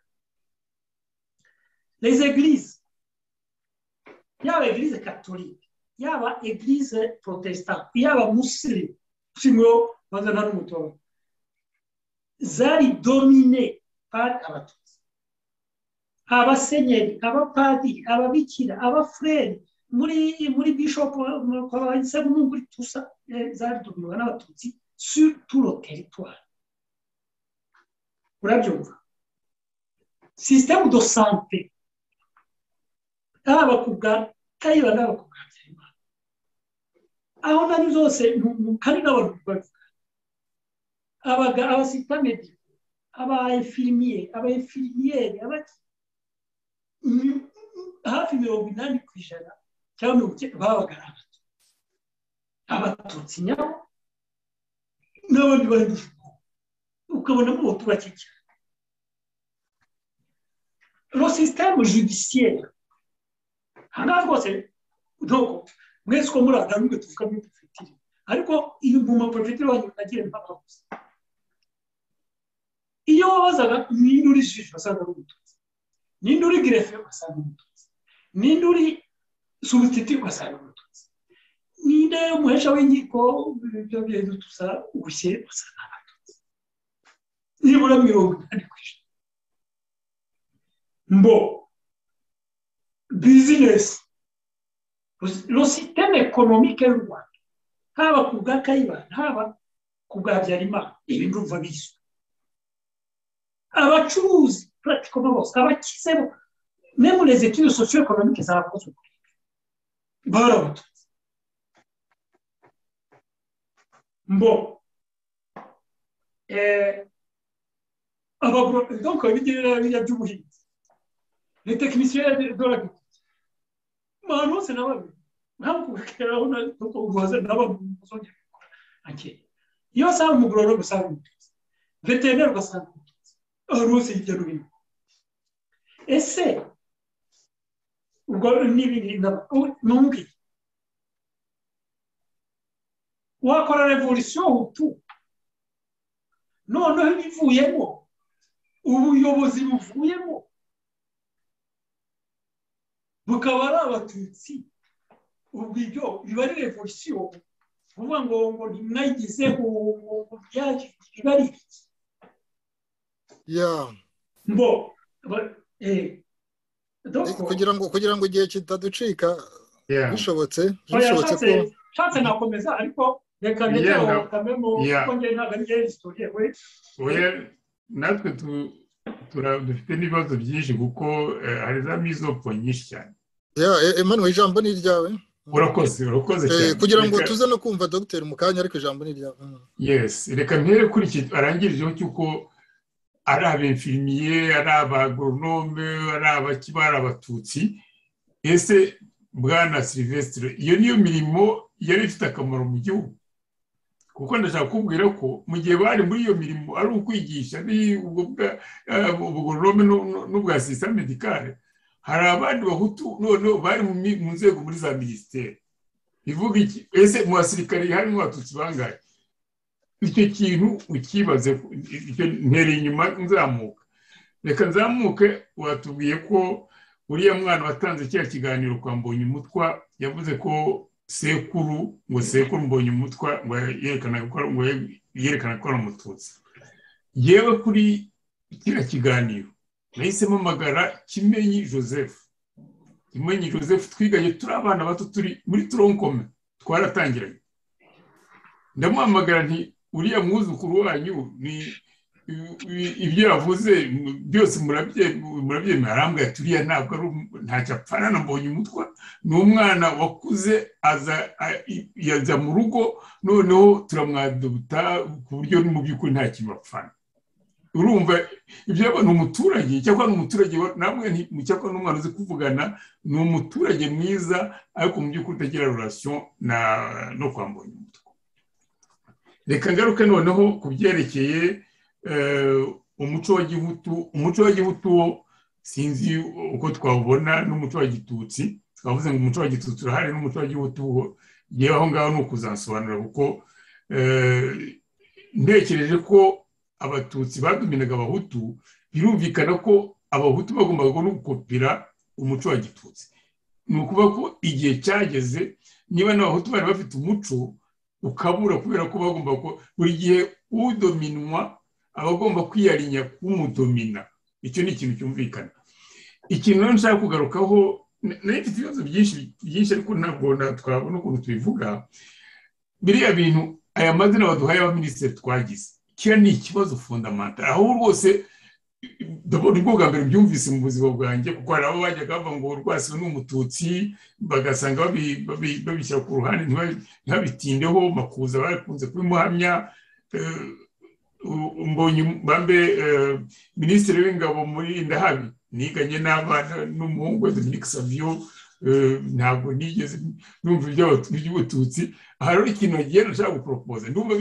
les églises yaba eglise katolike yaba eglise protestante yaba musirimu usimwo maze nta n'umutobe zari domine par abatutsi abasenyeri abapadiri ababikira abafureri muri muri bishopu muri tusa zari dominwa n'abatutsi sur turo teritwari urabyumva sisitemu do sante haba ku bwa kayiba n'aba ku bwa byayimana aho nari zose hari n'abantu babivuga abasitamedi abayefirimiye abayefirimiyeri hafi mirongo inani ku ijana cyangwa mirongo icyenda babaga ari abatutsi abatutsi nyabo n'abandi bari gushukura ukabona mu batu bake cyane lo système judiciaire ahangaha rwose ntabwo mwese uko muri aha ntabwo tuvuga muri pefetire ariko iyi mu mapefetire wanyu nagiye ntababuze iyo wabazaga ninde uri jiji wasanga ari umututsi ninde uri girefe wasanga umututsi ninde uri subititi wasanga umututsi ninde umuhesha w'inkiko ibyo bintu tusa ubushye wasanga abatutsi nibura mirongo inani ku ijana mbo bizinesi lo siteme ekonomike y'u rwanda haba ku bwa kayibana haba ku bwa byarimana ibi ndumva bizwi abacuruzi pratikoma bose abakize bo memu les etudes socio economique zarakozwe barabatutse mbo abagro donc ibijya by'ubuhinzi ni tekinisiye d'agriculture abantu bose n'ababi ntabwo kubakeraho nuko ubuvuzi n'abantu muzongera gukora akeye iyo asanga umugororero usanga umututsi veterineri ugasanga umututsi rusi hirya no hino ese ubwo n'ibindi ntumbi wakora revolisiyo hutu noneho ibivuyemo ubuyobozi buvuyemo bukaba ari abatutsi ubu ibyo biba ari revolisiyo kuvuga ngo ngo ntimwayigezeho ngo byaje biba ari iki mbo kugira ngo kugira ngo igihe kitaducika bishobotse bishobotse ko nshatse nakomeza ariko reka ngezeho kamemo kuko ngewe ntabwo ari ngewe historiye we natwe dufite n'ibibazo byinshi kuko hari za mizopo nyinshi cyane emmanuel ijambo ni iryawe urakoze urakoze cyane kugira ngo tuze no kumva dogiteri mu kanya ariko ijambo ni iryawe yesi reka mpere kuri iki arangirijeho cy'uko ari abemfirimiye ari abagoronome ari abakibara abatutsi ese bwana silvestre iyo niyo mirimo yari ifite akamaro mu gihugu kuko ndashaka kubwira ko mu gihe bari muri iyo mirimo ari ukwigisha ubugororome n'ubwa sisiteme medikare hari abandi bahutu noneho bari mu nzego muri za minisiteri ivuga iki ese mu basirikare harimo abatutsi bangahe icyo kintu ukibaze ntereye inyuma nzamuka reka nzamuke watubwiye ko uriya mwana watanze cya kiganiro kwa mbonye umutwa yavuze ko sekuru ngo sekuru mbonye umutwa ngo yerekana ko ari umututsi yewe kuri kiriya kiganiro nahisemo amagara kimenyi joseph kimenyi joseph twiganye turi abana bato turi muri toronkome twaratangiranye ndamuhamagara nti uriya mwuzukuru wanyu ni ibyo yavuze byose murabyemera arambwira turiya ntabwo ari ntacyo apfana na mbonye umutwa ni umwana wakuze yaza mu rugo noneho turamwaduta ku buryo mu by'ukuri nta kintu apfana urumva ibyo ni umuturage cyangwa ni umuturage namwe cyangwa n'umwana uzi kuvugana ni umuturage mwiza ariko mu by'ukuri utagira rurasiyo no kwa mbonye umutwa reka ngaruke noneho ku byerekeye umuco wa gihutu umuco wa gihutu sinzi uko twawubona n'umuco wa gitutsi twavuze ngo umuco wa gitutsi urahari n'umuco wa gihutu yewe aho ngaho ni ukuzansobanura kuko ntekereje ko abatutsi baduminaga abahutu birumvikana ko abahutu bagombaga no gukopera umuco wa gitutsi ni ukuvuga ko igihe cyageze niba n'abahutu bari bafite umuco ukabura kubera ko bagomba ko buri gihe udominwa aba agomba kwiyarinya k'umudomina icyo ni ikintu cyumvikana ikintu rero nshaka kugarukaho nayo ifite ibibazo byinshi ariko ntabwo twabona ukuntu tubivuga biriya bintu aya mazina baduhaye abaminisitiri twagize kiriya ni ikibazo fundamenta aho rwose ndabona ubwo bwa mbere byumvise mu buzima bwanjye kuko hari abo bajyaga bavuga ngo rwasi ni umututsi bagasanga babishyira ku ruhande ntibabitindeho makuza bakunze kubimuhamya mbonye bambe minisitiri w'ingabo muri ndahabi niganye n'abana n'umuhungu we dominique savio ntabwo nigeze numva iby'abatutsi aha rero ikintu agiye nashaka guporopoza ndumva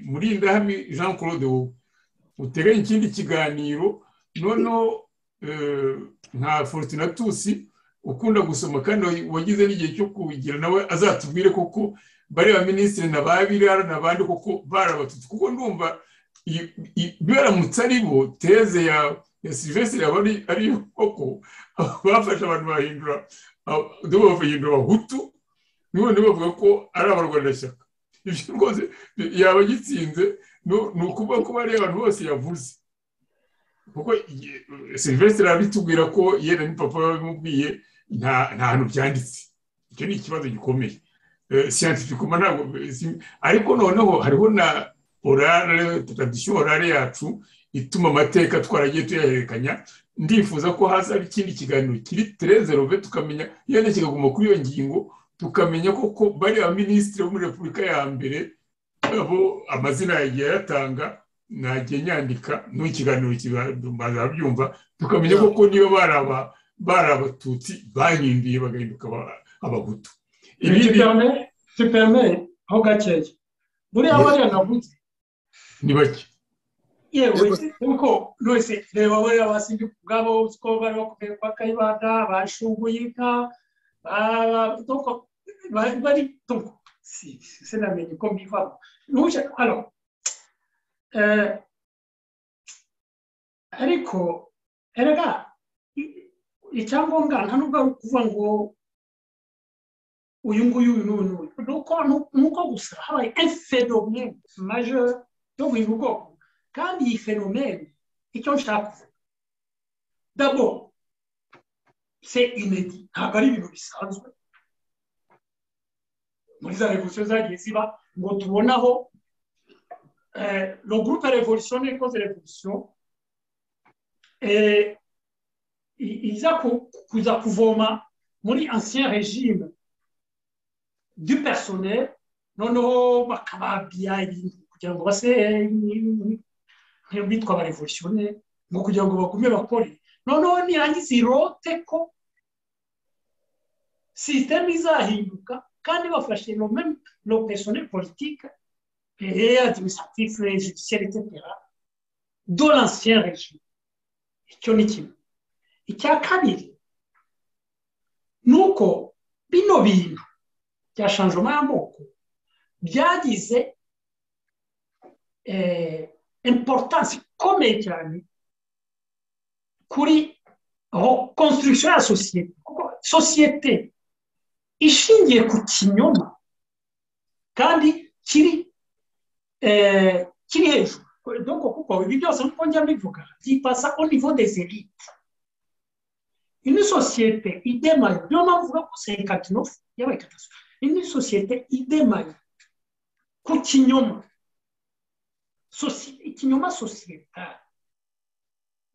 muri ndahabi jean claude wowe uteganya ikindi kiganiro noneho nka fortunatusi ukunda gusoma kandi wagize n'igihe cyo kugira nawe azatubwire koko bariya minisitiri na ba birara n'abandi koko barabatutsi kuko ndumva biramutse ari bo teze ya silivesitiri aba ari yo koko bafashe abantu bahindura bahindura abahutu none bavuga ko ari abarwanashyaka ibyo rwose yaba agitsinze ni ukuvuga ko bariya abantu bose yavuze kuko silivesitiri arabitubwira ko yenda ni papa babimubwiye nta hantu byanditse icyo ni ikibazo gikomeye siyansifikoma ntabwo ariko noneho hariho na orare tradisiyo orare yacu ituma amateka twaragiye tuyahererekanya ndifuza ko haza ikindi kiganiro kiri tereze robe tukamenya yenda kikaguma kuri iyo ngingo tukamenya koko bari abaminisitiri bo muri repubulika ya mbere abo amazina yagiye ayatanga ntagiye nyandika n'ikiganiro bazabyumva tukamenya koko niba bari abatutsi bahinduye bagahinduka abahutu ibindi tupeme aho gakeya buriya bariya navuze ni bake yewe kuko rwose reba buriya basibye ubwabo ko bari bakubwiye kwa kayibanda bashunguyika bari tuko sinamenye uko mbivamo ntuje hano ariko erega icyangombwa nta nubwo ari ukuvuga ngo uyu nguyu uyu n'uyu n'uyu ni uko gusa habaye efenomene majeri yo guhindura ubwoko kandi iyi fenomene icyo nshaka kuvuga dabo se inedi ntabwo ari ibintu bisanzwe muri za revolisiyo zagiye ziba ngo tubonaho lo gurupe revolisiyo ikoze revolisiyo iza kuza kuvoma muri ansiyen regime du personnel noneho bakababya ibintu kugira ngo base nk'abitwa abarevolutione ngo kugira ngo bagume bakore noneho nirangiza irote ko sisiteme izahinduka kandi bafashe no personnel politike administratif judiciaire etc do l'ancien régime icyo ni kimwe icya kabiri ni uko bino bintu bya shanjoma y'amoko byagize importansi ikomeye cyane kuri konstruction ya sosiyete kuko sosiyete ishingiye ku kinyoma kandi kiri kiri hejuru doko kuko ibi byose nk'uko njya mbivuga byipasa au niveau des elites une sosiyete idemaye niyo mpamvu uvuga ko senkatinofu yabaye katasitorofe une sosiyete idemaye ku kinyoma ikinyoma sosiyetari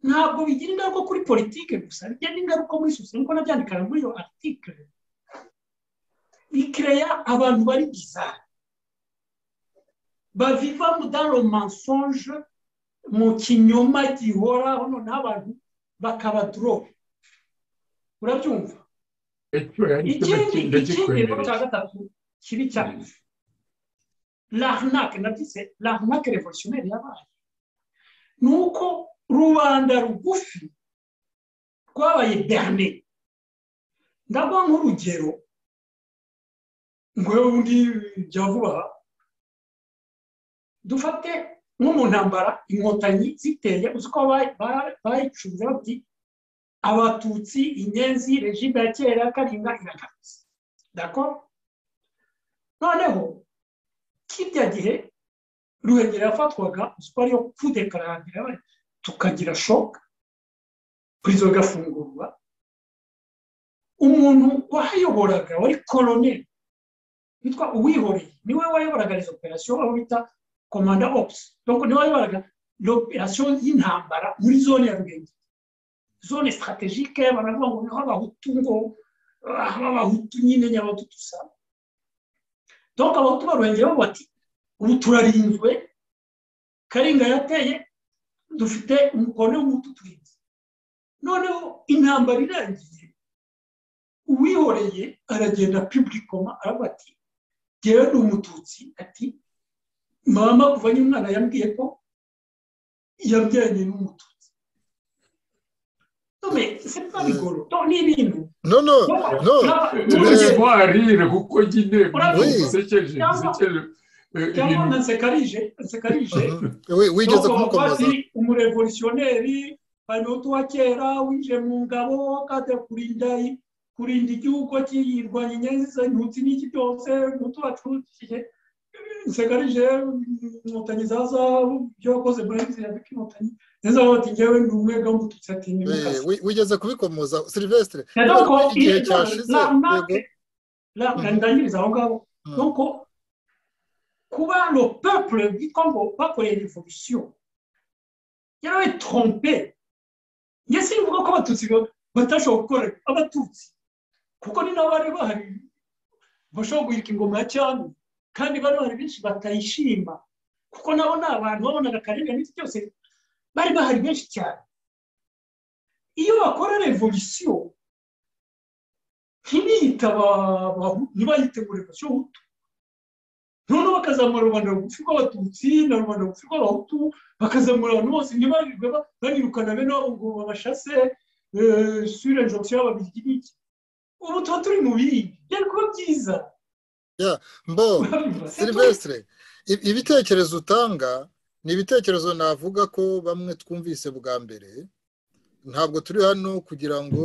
ntabwo bigira ingaruka kuri politiki gusa bigira n'ingaruka muri sosiyete nk'uko nabyandikaga muri iyo artikire bikereya abantu bari bizari baviva mudaro mansonje mu kinyoma gihoraho noneho abantu bakaba dorobe urabyumva ikindi kintu cya gatatu kibi cyane lahanake nabyise lahanake revolutionneri yabaye ni uko rubanda rugufi rwabaye berne ndaguha nk'urugero ngo undi jya vuba dufate nko mu ntambara inkotanyi ziteye uzi ko bayicuruza bati abatutsi inyenzi regime ya kera karinga iragarutse dako noneho kirya gihe ruhengeri yafatwaga uzi ko ariyo kudekarantira tukagira shoka purizo igafungurwa umuntu wahayoboraga wari koloneli witwa uwihoreye niwe wayoboraga izo operasiyo aho bita komanda opusi niwe wayoboraga operasiyo y'intambara muri zone ya rugenge zone sitarategike baravuga ngo niho abahutu ngo aho abahutu nyine nyabahutu dusa donc abahutu baruhengeraho bati ubu turarinzwe karinga yateye dufite umukono w'umutu turinze noneho intambara irangiye uwihoreye aragenda piblikoma aravuga ati ngewe ni umututsi ati mama kuva umwana yambwiye ko yabyaranye n'umututsi none se bigoro ni ibintu no no no ntwarire kuko nyine bisekeje bisekeje cyangwa na nsekarije nsekarije wigeze kumukomeza umurevolutionneri hano tuwa kera winjiye mu ngabo kade kurinda kurinda igihugu kiyirwanya inyenzi ntutsi n'iki byose mutu wacukiye nsekarije inkotanyi za zahabu ibyo wakoze muri izi yabika inkotanyi neza bati ngewe ni umwe bwa mututsi ati ni wigeze kubikomoza silvestre igihe cyashize ndangiriza aho ngaho nuko kuba le peuple bwitwa ngo bakoreye revolution yarabaye trompe njye simvuga ko abatutsi batashobora gukora abatutsi kuko ni nabo bari bahari bashobora guhirika ingoma ya cyami kandi bari bahari benshi batayishima kuko nabo ni abantu babonaga akarengane n'ibyo byose bari bahari benshi cyane iyo bakora revolution ntibiyitaba ntibayite ngo revolution noneho bakazamura rubanda rugufi rw'abatutsi na rubanda rugufi rw'abahutu bakazamura abantu bose ntibarirwe banirukana bene wabo ngo babashase sure njokisi y'ababirigi n'iki ubu tuba turi mu bindi byari kuba byiza mbo silvestre ibitekerezo utanga ni ibitekerezo navuga ko bamwe twumvise bwa mbere ntabwo turi hano kugira ngo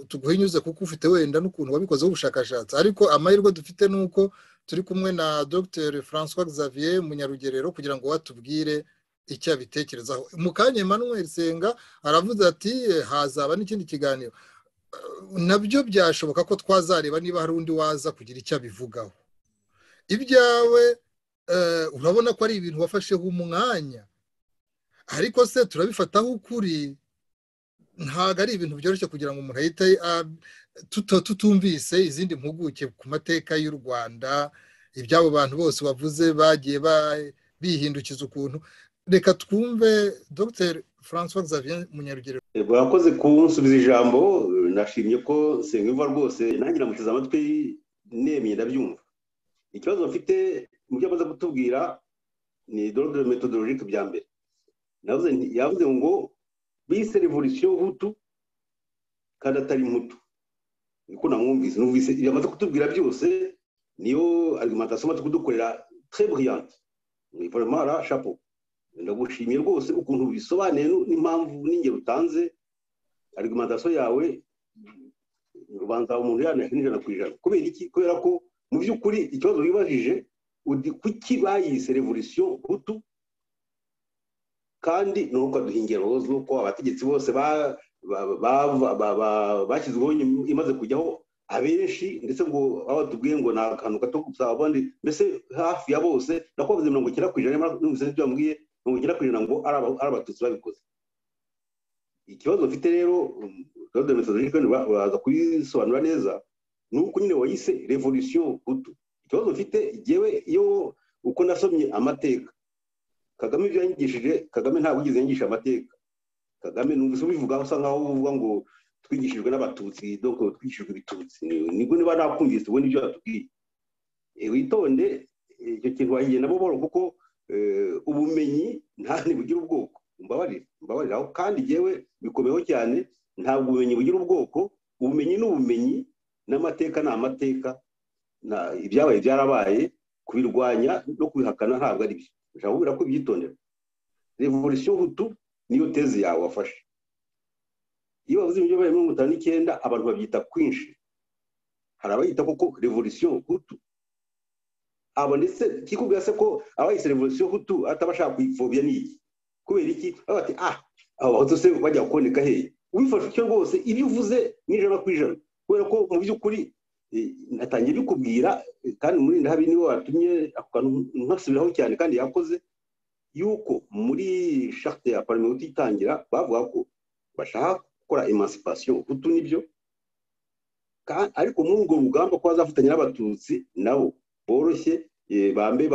tuguhinyuze kuko ufite wenda n'ukuntu wabikozeho ubushakashatsi ariko amahirwe dufite ni uko turi kumwe na dr francois xavier munyarugerero kugira ngo watubwire icyo abitekerezaho mu kanya emmanuel senga aravuze ati hazaba n'ikindi kiganiro nabyo byashoboka ko twazareba niba hari undi waza kugira icyo abivugaho ibyawe urabona ko ari ibintu wafasheho umwanya ariko se turabifataho ukuri ntabwo ari ibintu byoroshye kugira ngo umuntu ahite tutumvise izindi mpuguke ku mateka y'u rwanda iby'abo bantu bose bavuze bagiye bihindukiza ukuntu reka twumve dr francois xavier munyarugero bakoze kunsubiza ijambo nashimye ko nsenga imva rwose nanjye namuteze amatwi nemye ndabyumva ikibazo mfite mubyo amaze kutubwira ni dorode metodologike bya mbere yavuze ngo bise revolisiyo hutu kandi atari mutu niko namwumvise numvise ibyo amaze kutubwira byose niyo argumentation amaze kudukorera très brillante vraiment là chapeau ndagushimiye rwose ukuntu bisobanuye n'impamvu n'ingero utanze argumentation yawe ubanza umuntu yanahera ijana ku ijana kubera iki kubera ko mu by'ukuri ikibazo wibajije kuki bayise revolisiyo hutu kandi ni uko aduha ingero z'uko abategetsi bose bashyizweho imaze kujyaho abenshi ndetse ngo aho tubwiye ngo ni akantu gato gusa abandi mbese hafi ya bose nako bavuze mirongo icyenda ku ijana n'ubu ibyo bambwiye mirongo icyenda ku ijana ngo ari abatutsi babikoze ikibazo mfite rero rode metodologike baza kubisobanura neza ni uko nyine wayise revolisiyo hutu ikibazo mfite igewe iyo uko nasomye amateka kagame ibyo yangishije kagame ntabwo yigeze yangisha amateka kagame numvise ubivuga usa nkaho uvuga ngo twigishijwe n'abatutsi doko twigishijwe ibitutsi nibwo niba nakumvise ubona ibyo batubwiye witonde icyo kintu wahiye nabo boro kuko ubumenyi nta ntibugira ubwoko mbabarira mbabarira aho kandi yewe bikomeho cyane ntabwo ubumenyi bugira ubwoko ubumenyi ni ubumenyi n'amateka ni amateka ibyabaye byarabaye kubirwanya no kubihakana ntabwo ari byo ushobora kubwira ko ubyitondera revolisiyo hutu niyo tezi yawe wafashe iyo bavuze ibyo bari mirongo itanu n'icyenda abantu babyita kwinshi hari abayita koko revolisiyo hutu abo ndetse kikubwira se ko abayise revolisiyo hutu atabashaka kuyipfobya ni iki kubera iki baba bati ah abo bahutu se bajya kuboneka hehe ubifashe icyo rwose ibyo uvuze ni ijana ku ijana kubera ko mu by'ukuri natangiye bikubwira kandi muri ndahabi niwe watumye nkasubiraho cyane kandi yakoze yuko muri shakite ya parimenti itangira bavuga ko bashaka gukora emancipation hutu nibyo ariko muri urwo rugamba ko bazafatanya n'abatutsi nabo boroshye bambe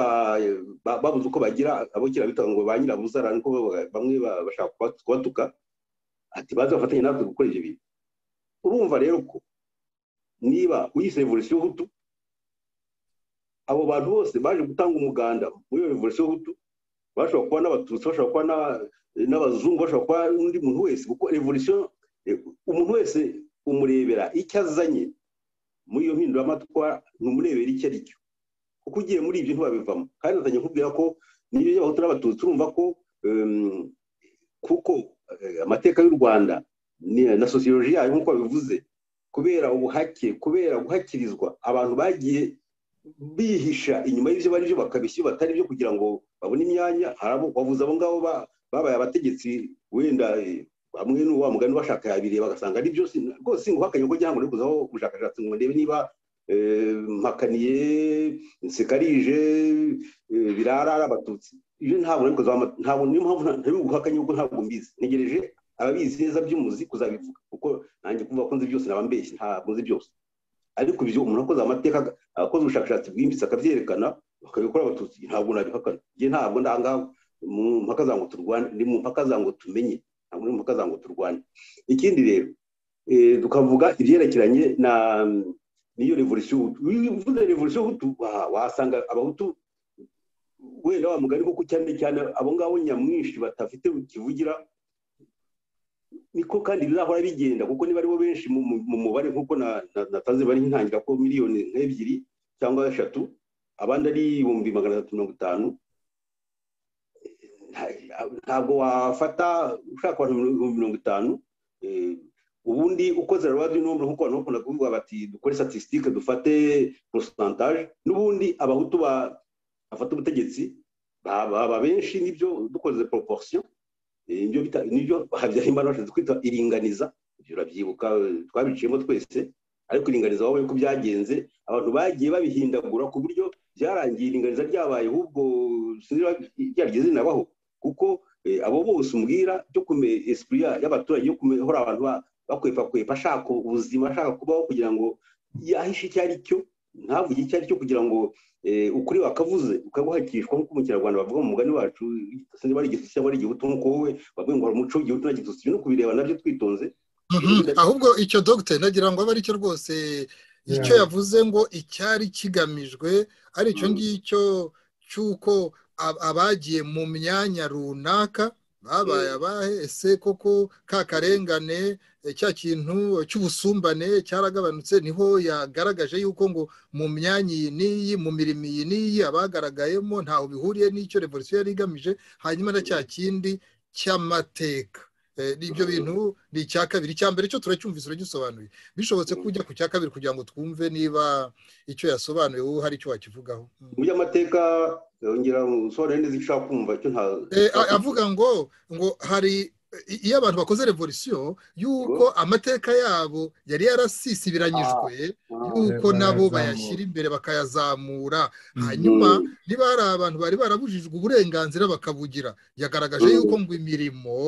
babuze uko bagira abo kera bitanga ngo ba nyirabuzara niko bamwe bashaka kubatuka ati baze bafatanya natwe gukora ibyo bintu urumva rero ko niba uyise revolisiyo hutu abo bantu bose baje gutanga umuganda muri iyo revolisiyo hutu bashobora kuba n'abatutsi bashobora kuba n'abazungu bashobora kuba n'undi muntu wese kuko revolisiyo umuntu wese umurebera icyo azanye muri iyo mpinduramatwa ntumurebera icyo ari cyo kuko ugiye muri ibyo ntibabivamo kandi natangiye kubwira ko n'ibyo by'abahutu n'abatutsi urumva ko kuko amateka y'u rwanda na sosiyoloji yayo nk'uko babivuze kubera ubuhake kubera guhakirizwa abantu bagiye bihisha inyuma y'ibyo bari byo bakabishyura batari byo kugira ngo babone imyanya bavuze abo ngabo babaye abategetsi wenda bamwe n'uwa mugani bashaka yabiriye bagasanga ari byo rwose nguhakanye ko cyangwa uri kuzaho ubushakashatsi ngo ndebe niba mpakaniye nsekarije birara ari abatutsi ibyo ntabwo nari ntabwo niyo mpamvu ntari guhakanye kuko ntabwo mbizi ntegereje ababizi neza by'umuzi kuzabivuga kuko nanjye kumva ko nzi byose naba mbeshyi ntabwo nzi byose ariko ibyo umuntu akoze amateka akoze ubushakashatsi bwimbitse akabyerekana bakabikora abatutsi ntabwo nabihakana njye ntabwo ndangaho mu mpaka za ngo turwane ni mu mpaka za ngo tumenye ntabwo ni mu mpaka za ngo turwane ikindi rero tukavuga ibyerekeranye na n'iyo revolisiyo hutu uvuze revolisiyo hutu wasanga abahutu wenda wa mugari kuko cyane cyane abo ngabo nyamwinshi batafite kivugira niko kandi bizahora bigenda kuko niba aribo benshi mu mubare nk'uko natanze bari ntangira ko miliyoni nk'ebyiri cyangwa eshatu abandi ari ibihumbi magana atatu mirongo itanu ntabwo wafata ushaka abantu ibihumbi mirongo itanu ubundi ukoze rwadi n'ubu nk'uko abantu bakunda kuvuga bati dukore statistique dufate porosantaje n'ubundi abahutu bafata ubutegetsi baba benshi nibyo dukoze proportion ibyo bita nibyo habyarimana bashatse kwita iringaniza ibyo urabyibuka twabiciyemo twese ariko iringaniza wabaye ko byagenze abantu bagiye babihindagura ku buryo byarangiye iringaniza ryabaye ahubwo ryaryo zinabaho kuko abo bose umbwira byo kumenya esipuri y'abaturage yo kumehora abantu bakwepakwepa ashaka ubuzima ashaka kubaho kugira ngo yahishe icyo ari cyo ntavuge icyo ari cyo kugira ngo ukuri wakavuze ukaguhakishwa nk'uko umukinyarwanda bavuga mu mugani wacu niba ari igitutsi cyangwa ari igihutu nk'uko wowe bavuga ngo hari umuco w'igihutu na gitutsi no kubireba nabyo twitonze ahubwo icyo dogite nagira ngo abe aricyo rwose icyo yavuze ngo icyari kigamijwe ari icyo ngicyo cy'uko abagiye mu myanya runaka babaye abahe ese koko ka karengane cya kintu cy'ubusumbane cyaragabanutse niho yagaragaje yuko ngo mu myanya iyi n'iyi mu mirimo iyi n'iyi abagaragayemo ntaho bihuriye n'icyo revolisiyo yari igamije hanyuma na cya kindi cy'amateka ibyo bintu ni icya kabiri icya mbere cyo turacyumvise uragisobanuye bishobotse ko ujya ku cya kabiri kugira ngo twumve niba icyo yasobanuye wowe hari icyo wakivugaho mu by'amateka yongera umusore neza icyo ushaka kumva cyo nta avuga ngo ngo hari iyo abantu bakoze revolisiyo y'uko amateka yabo yari yarasisibiranyijwe y'uko nabo bayashyira imbere bakayazamura hanyuma niba hari abantu bari barabujijwe uburenganzira bakabugira yagaragaje y'uko ngo imirimo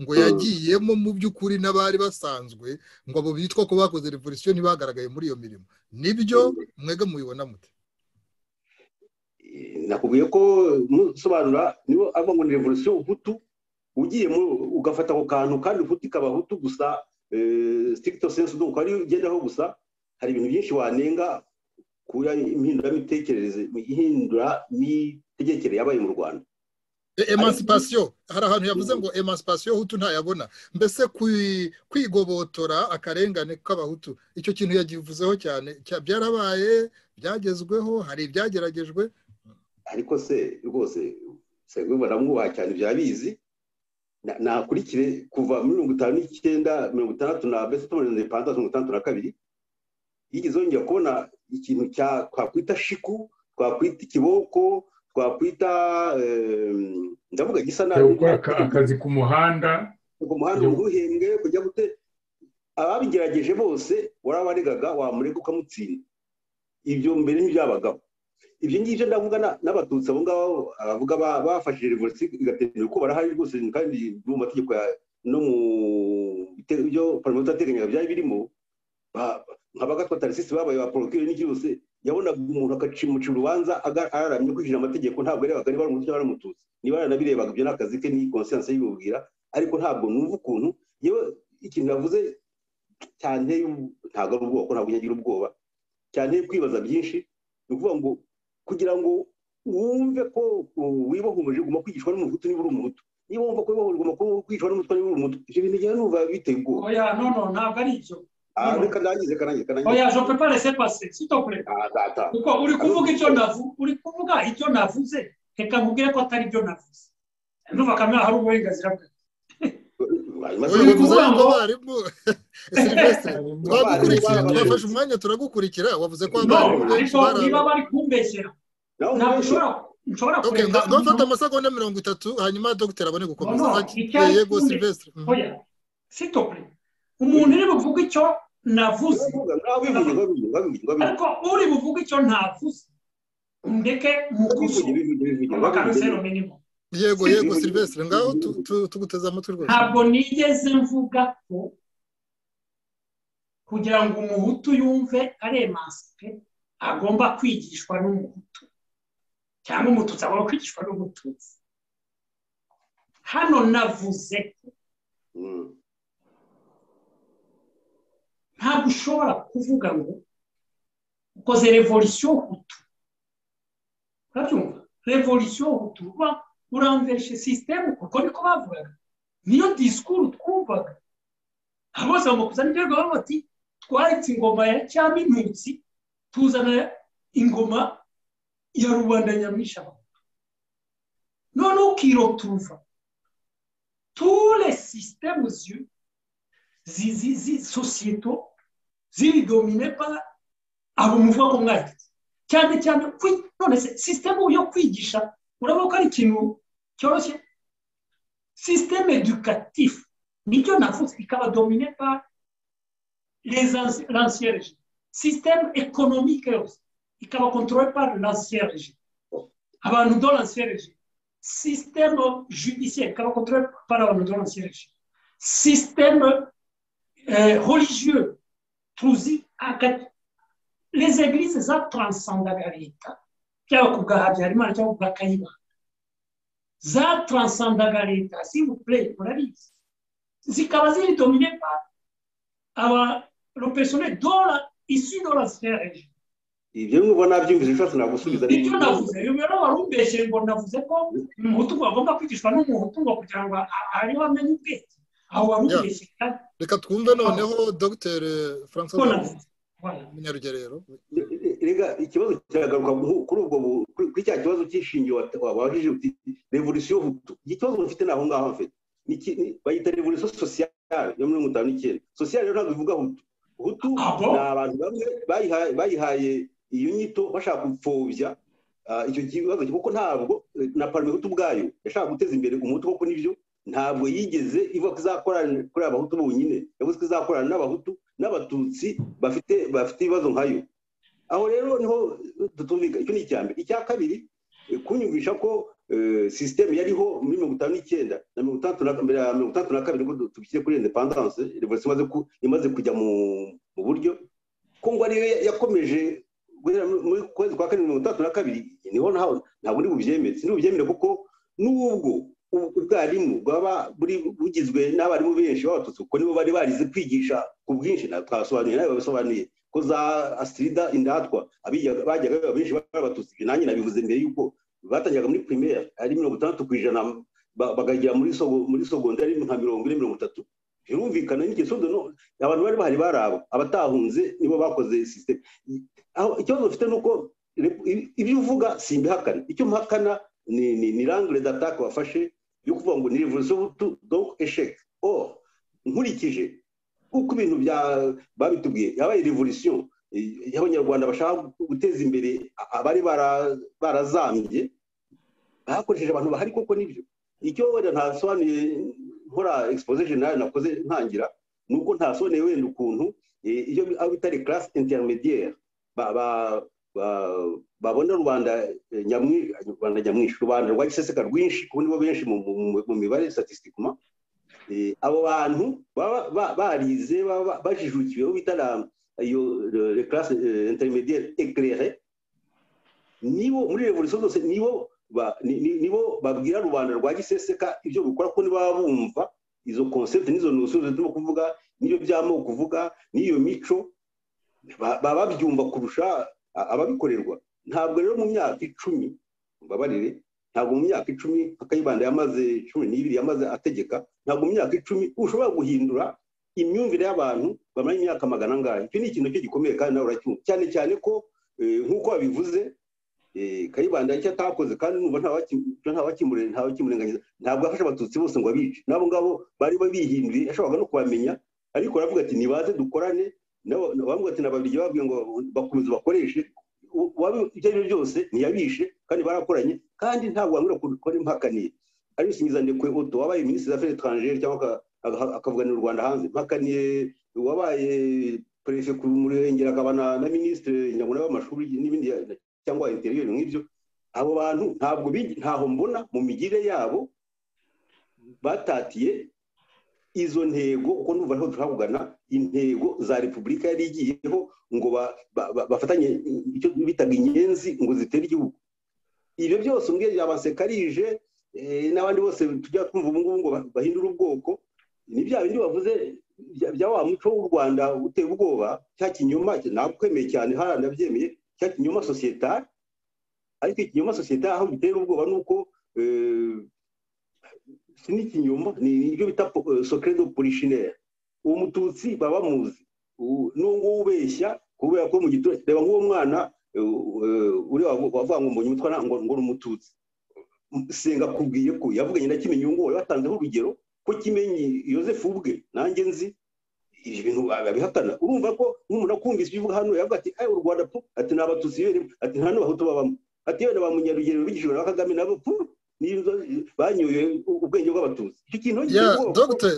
ngo yagiyemo mu by'ukuri n'abari basanzwe ngo abo bitwa ko bakoze revolisiyo ntibagaragaye muri iyo mirimo nibyo mwega mubibona mute nakubwiye ko musobanura niba avuga ngo ni revolisiyo ubutu ugiye ugafata ako kantu kandi ubutu ikaba ahutu gusa sitirikito sense nuko ari ugendaho gusa hari ibintu byinshi wanenga kuri impinduramitekerereze imitegekere yabaye mu rwanda emancipation hari ahantu yavuze ngo emancipation hutu ntayabona mbese kwigobotora akarengane k'abahutu icyo kintu yagivuzeho cyane byarabaye byagezweho hari ibyageragejwe ariko se rwose baramwubaha cyane byabizi nakurikire kuva muri mirongo itanu n'icyenda mirongo itandatu na mbese tumaze ipantaro mirongo itandatu na kabiri yigeze yongera kubona ikintu twakwita shiku twakwita ikiboko twakwita ndavuga gisa nabi akazi ku muhanda ku muhanda uruhembwe kujya gute ababigerageje bose warabaregaga wamurega ukamutsinda ibyo mbere ntibyabagaho ibyo ngibyo ndavuga n'abatutsi abo ngabo abavuga bafashije revolisiyo igatemera uko barahari rwose kandi mu mategeko no mu byo paromoti yateganyaga byari birimo nk'abagatwa tarisisi babaye ba porokire n'ibyose yabonaga umuntu akacimuca urubanza araramye kwinjira amategeko ntabwo yarebaga niba ari umututsi baramututse niba yaranabirebaga ibyo ni akazi ke ni konsiyanse y'ibubwira ariko ntabwo numva ukuntu yewe ikintu yavuze cyane ntabwo ari ubwoko ntabwo nyagira ubwoba cyane kwibaza byinshi ni ukuvuga ngo kugira ngo wumve ko wibohomeje uguma kwigishwa n'umuhutu niba uri umuhutu niba wumva ko wibohomeje uguma kwigishwa n'umutwa niba uri umuhutu ibyo bintu njyewe numva biteye ubwoba oya nono ntabwo ari ibyo oya je peux pas laisser passer s'il te plaît kuko uri kuvuga icyo navuze uri kuvuga icyo navuze reka nkubwire ko atari ibyo navuze ndumva kamera hari uburenganzira bwe uyu kuvuga ngo abarimu silvestre twagukurikira twafashe umwanya turagukurikira wavuze ko abarimu benshi bari niba bari kumbeshyera ntabwo ushobora nshobora kureka ntufate amasegonda mirongo itatu hanyuma dogiteri abone gukomeza yego silvestre s'il te plaît umuntu uri buvuga icyo navuze ariko uri buvuga icyo ntavuze ndeke mukuzure bakabisero minimo yego yego silvestre ngaho tuguteze amatwi rwose ntabwo nigeze mvuga ko kugira ngo umuhutu yumve ari emansipe agomba kwigishwa n'umuhutu cyangwa umututsi agomba kwigishwa n'umututsi hano navuze ko ntabwo ushobora kuvuga ngo ukoze revolisiyo hutu urabyumva revolisiyo hutu uba uramvereshe sisiteme kuko niko bavugaga niyo disikuru twumvaga bose bamakusanya ibyo bavuga bati twaretse ingoma ya cyaminutsi tuzana ingoma ya rubanda nyamwinshi noneho ukirotuva ture sisiteme ziyo zizi sosiyete ziri domine pa abo muvuga ko mwagize cyane cyane none se sisiteme yo kwigisha urabona ko ari ikintu cyoroshye sisiteme edukatifu nicyo navuze ikaba domine pa l'ancien régime sisiteme ekonomike yose ikaba kontrole par l'ancien régime abantu do l'ancien régime sisiteme judiciaire ikaba kontrole par abantu do l'ancien régime sisiteme religieux tuzi les églises zatransandaga leta byaba ku bwa habyarimana cyangwa ku bwa kayimana zatransandaga leta sivuple murabizi zikaba ziri domine pa aba le personnel dola issu de la sphère ibyo nubwo nabyumvise ushobora nagusubiza ibyo navuze rero wari umbeshyeye ngo navuze ko umuhutu agomba kwigishwa n'umuhutu ngo kugira ngo ariho amenye ubwenge aho wari umbeshyeye reka twumve noneho dr francois munyarugerero rega ikibazo kiragaruka kuri ubwo kuri cya kibazo cy'ishingiye wabajije uti revolisiyo hutu iki kibazo mufite ni aho ngaho mfite bayita revolisiyo sosiyale yo muri mirongo itanu n'icyenda sosiyale rero ntabwo bivuga hutu hutu ni abantu bamwe bayihaye iyo nyito bashaka gupfobya icyo kibazo kuko ntabwo na parime hutu ubwayo yashaka guteza imbere umuhutu kuko n'ibyo ntabwo yigeze ivuga ko izakorana kuri abahutu bonyine yavuze ko izakorana n'abahutu n'abatutsi bafite bafite ibibazo nkayo aho rero niho tutumvika icyo ni icya mbere icya kabiri kunyumvisha ko sisiteme yariho muri mirongo itanu n'icyenda na mirongo itandatu na mbere ya mirongo itandatu na kabiri ko tubishyire kuri indepandanse revolisiyo imaze kujya mu buryo ko ngo ariyo yakomeje guhera muri kwezi kwa kabiri mirongo itandatu na kabiri niho ntaho ntabwo ndi bubyemere si bubyemere kuko n'ubwo ubwarimu bwaba bugizwe n'abarimu benshi b'abatutsi kuko nibo bari barize kwigisha ku bwinshi twasobanuye nawe babisobanuye ko za asirida indatwa bajyaga benshi b'abatutsi nanjye nabivuze mbere y'uko batangiraga muri pirimeri ari mirongo itandatu ku ijana bakagera muri sogondari nka mirongo ine mirongo itatu birumvikana n'ingeso abantu bari bahari bari abo abatahunze nibo bakoze sisiteme ikibazo bafite ni uko ibyo uvuga si imbihakana icyo mpakana ni rangire datake wafashe yo kuvuga ngo ni revolisiyo hutu donk esheke o nkurikije uko ibintu babitubwiye yabaye revolisiyo y'abanyarwanda bashaka guteza imbere abari barazambye bakoresheje abantu bahari koko nibyo icyo wenda ntasobanuye nkora exposition generale nakoze ntangira ni uko ntasobanuye wenda ukuntu iyo aho bita classe intermediaire babona rubanda nyamwinshi rubanda rwa giseseka rwinshi kuko nibo benshi mu mibare statistikuma abo bantu baba barize bajijukiwe aho bita iyo classe intermediaire éclairée nibo muri revolution zose nibo nibo babwira rubanda rwa giseseka ibyo rukora ko niba bumva izo concept n'izo notion turimo kuvuga n'ibyo by'amoko kuvuga n'iyo mico baba babyumva kurusha ababikorerwa ntabwo rero mu myaka icumi mbabarire ntabwo mu myaka icumi akayibanda yamaze cumi n'ibiri yamaze ategeka ntabwo mu myaka icumi ushobora guhindura imyumvire y'abantu bamara imyaka magana angahe icyo ni ikintu cyo gikomeye kandi nawe uracyumva cyane cyane ko nk'uko babivuze kayibanda icyo atakoze kandi numva ntawakimurenganyiza ntabwo yafashe abatutsi bose ngo abice n'abo ngabo bari babihinduriye yashoboraga no kubamenya ariko aravuga ati nibaze dukorane bavuga ati nababiri babwiye ngo bakomeze bakoreshe ibyo ari byo byose ntiyabishe kandi barakoranye kandi ntabwo wambwira ko ari impakaniye ari gusingiza ndekwe oto wabaye minisitiri z'aferi etrangere cyangwa akavuganira u rwanda hanze mpakaniye wabaye perefe ku murenge akaba na minisitiri nyabona w'amashuri n'ibindi cyangwa interiyeri nk'ibyo abo bantu ntabwo ntaho mbona mu migire yabo batatiye izo ntego uko numva ariho turahagana intego za repubulika yari igiyeho ngo bafatanye icyo bitaga inyenzi ngo zitere igihugu ibyo byose ubwenge yabasekarije n'abandi bose tujya twumva ubu ngubu ngo bahindure ubwoko ni bya bindi bavuze bya wa muco w'u rwanda uteye ubwoba cya kinyoma ntabwo ukwemeye cyane hariya ndabyemeye cya kinyoma sosiyetari ariko ikinyoma sosiyetari aho bitera ubwoba ni uko si n'ikinyoma ni ibyo bita sokeredo polishineri uwo mututsi baba bamuzi n'uwo nguwo ubeshya kubera ko mu giturage reba nk'uwo mwana wavuga ngo mbonye umutwana ngo ni umututsi senga akubwiye ko yavuganye na kimenyi uwo nguwo watanzeho urugero ko kimenyi yosefu ubwe nanjye nzi ibyo bintu babihakana urumva ko nk'umuntu akumvise ibyo uvuga hano yavuga ati u rwanda pu ati ni abatutsi yere ati nta n'abahutu babamo ati yewe na ba munyarugero bigishijwe na kagame nabo pu n'inzo banyoye ubwenge bw'abatutsi icyo kintu ya dogite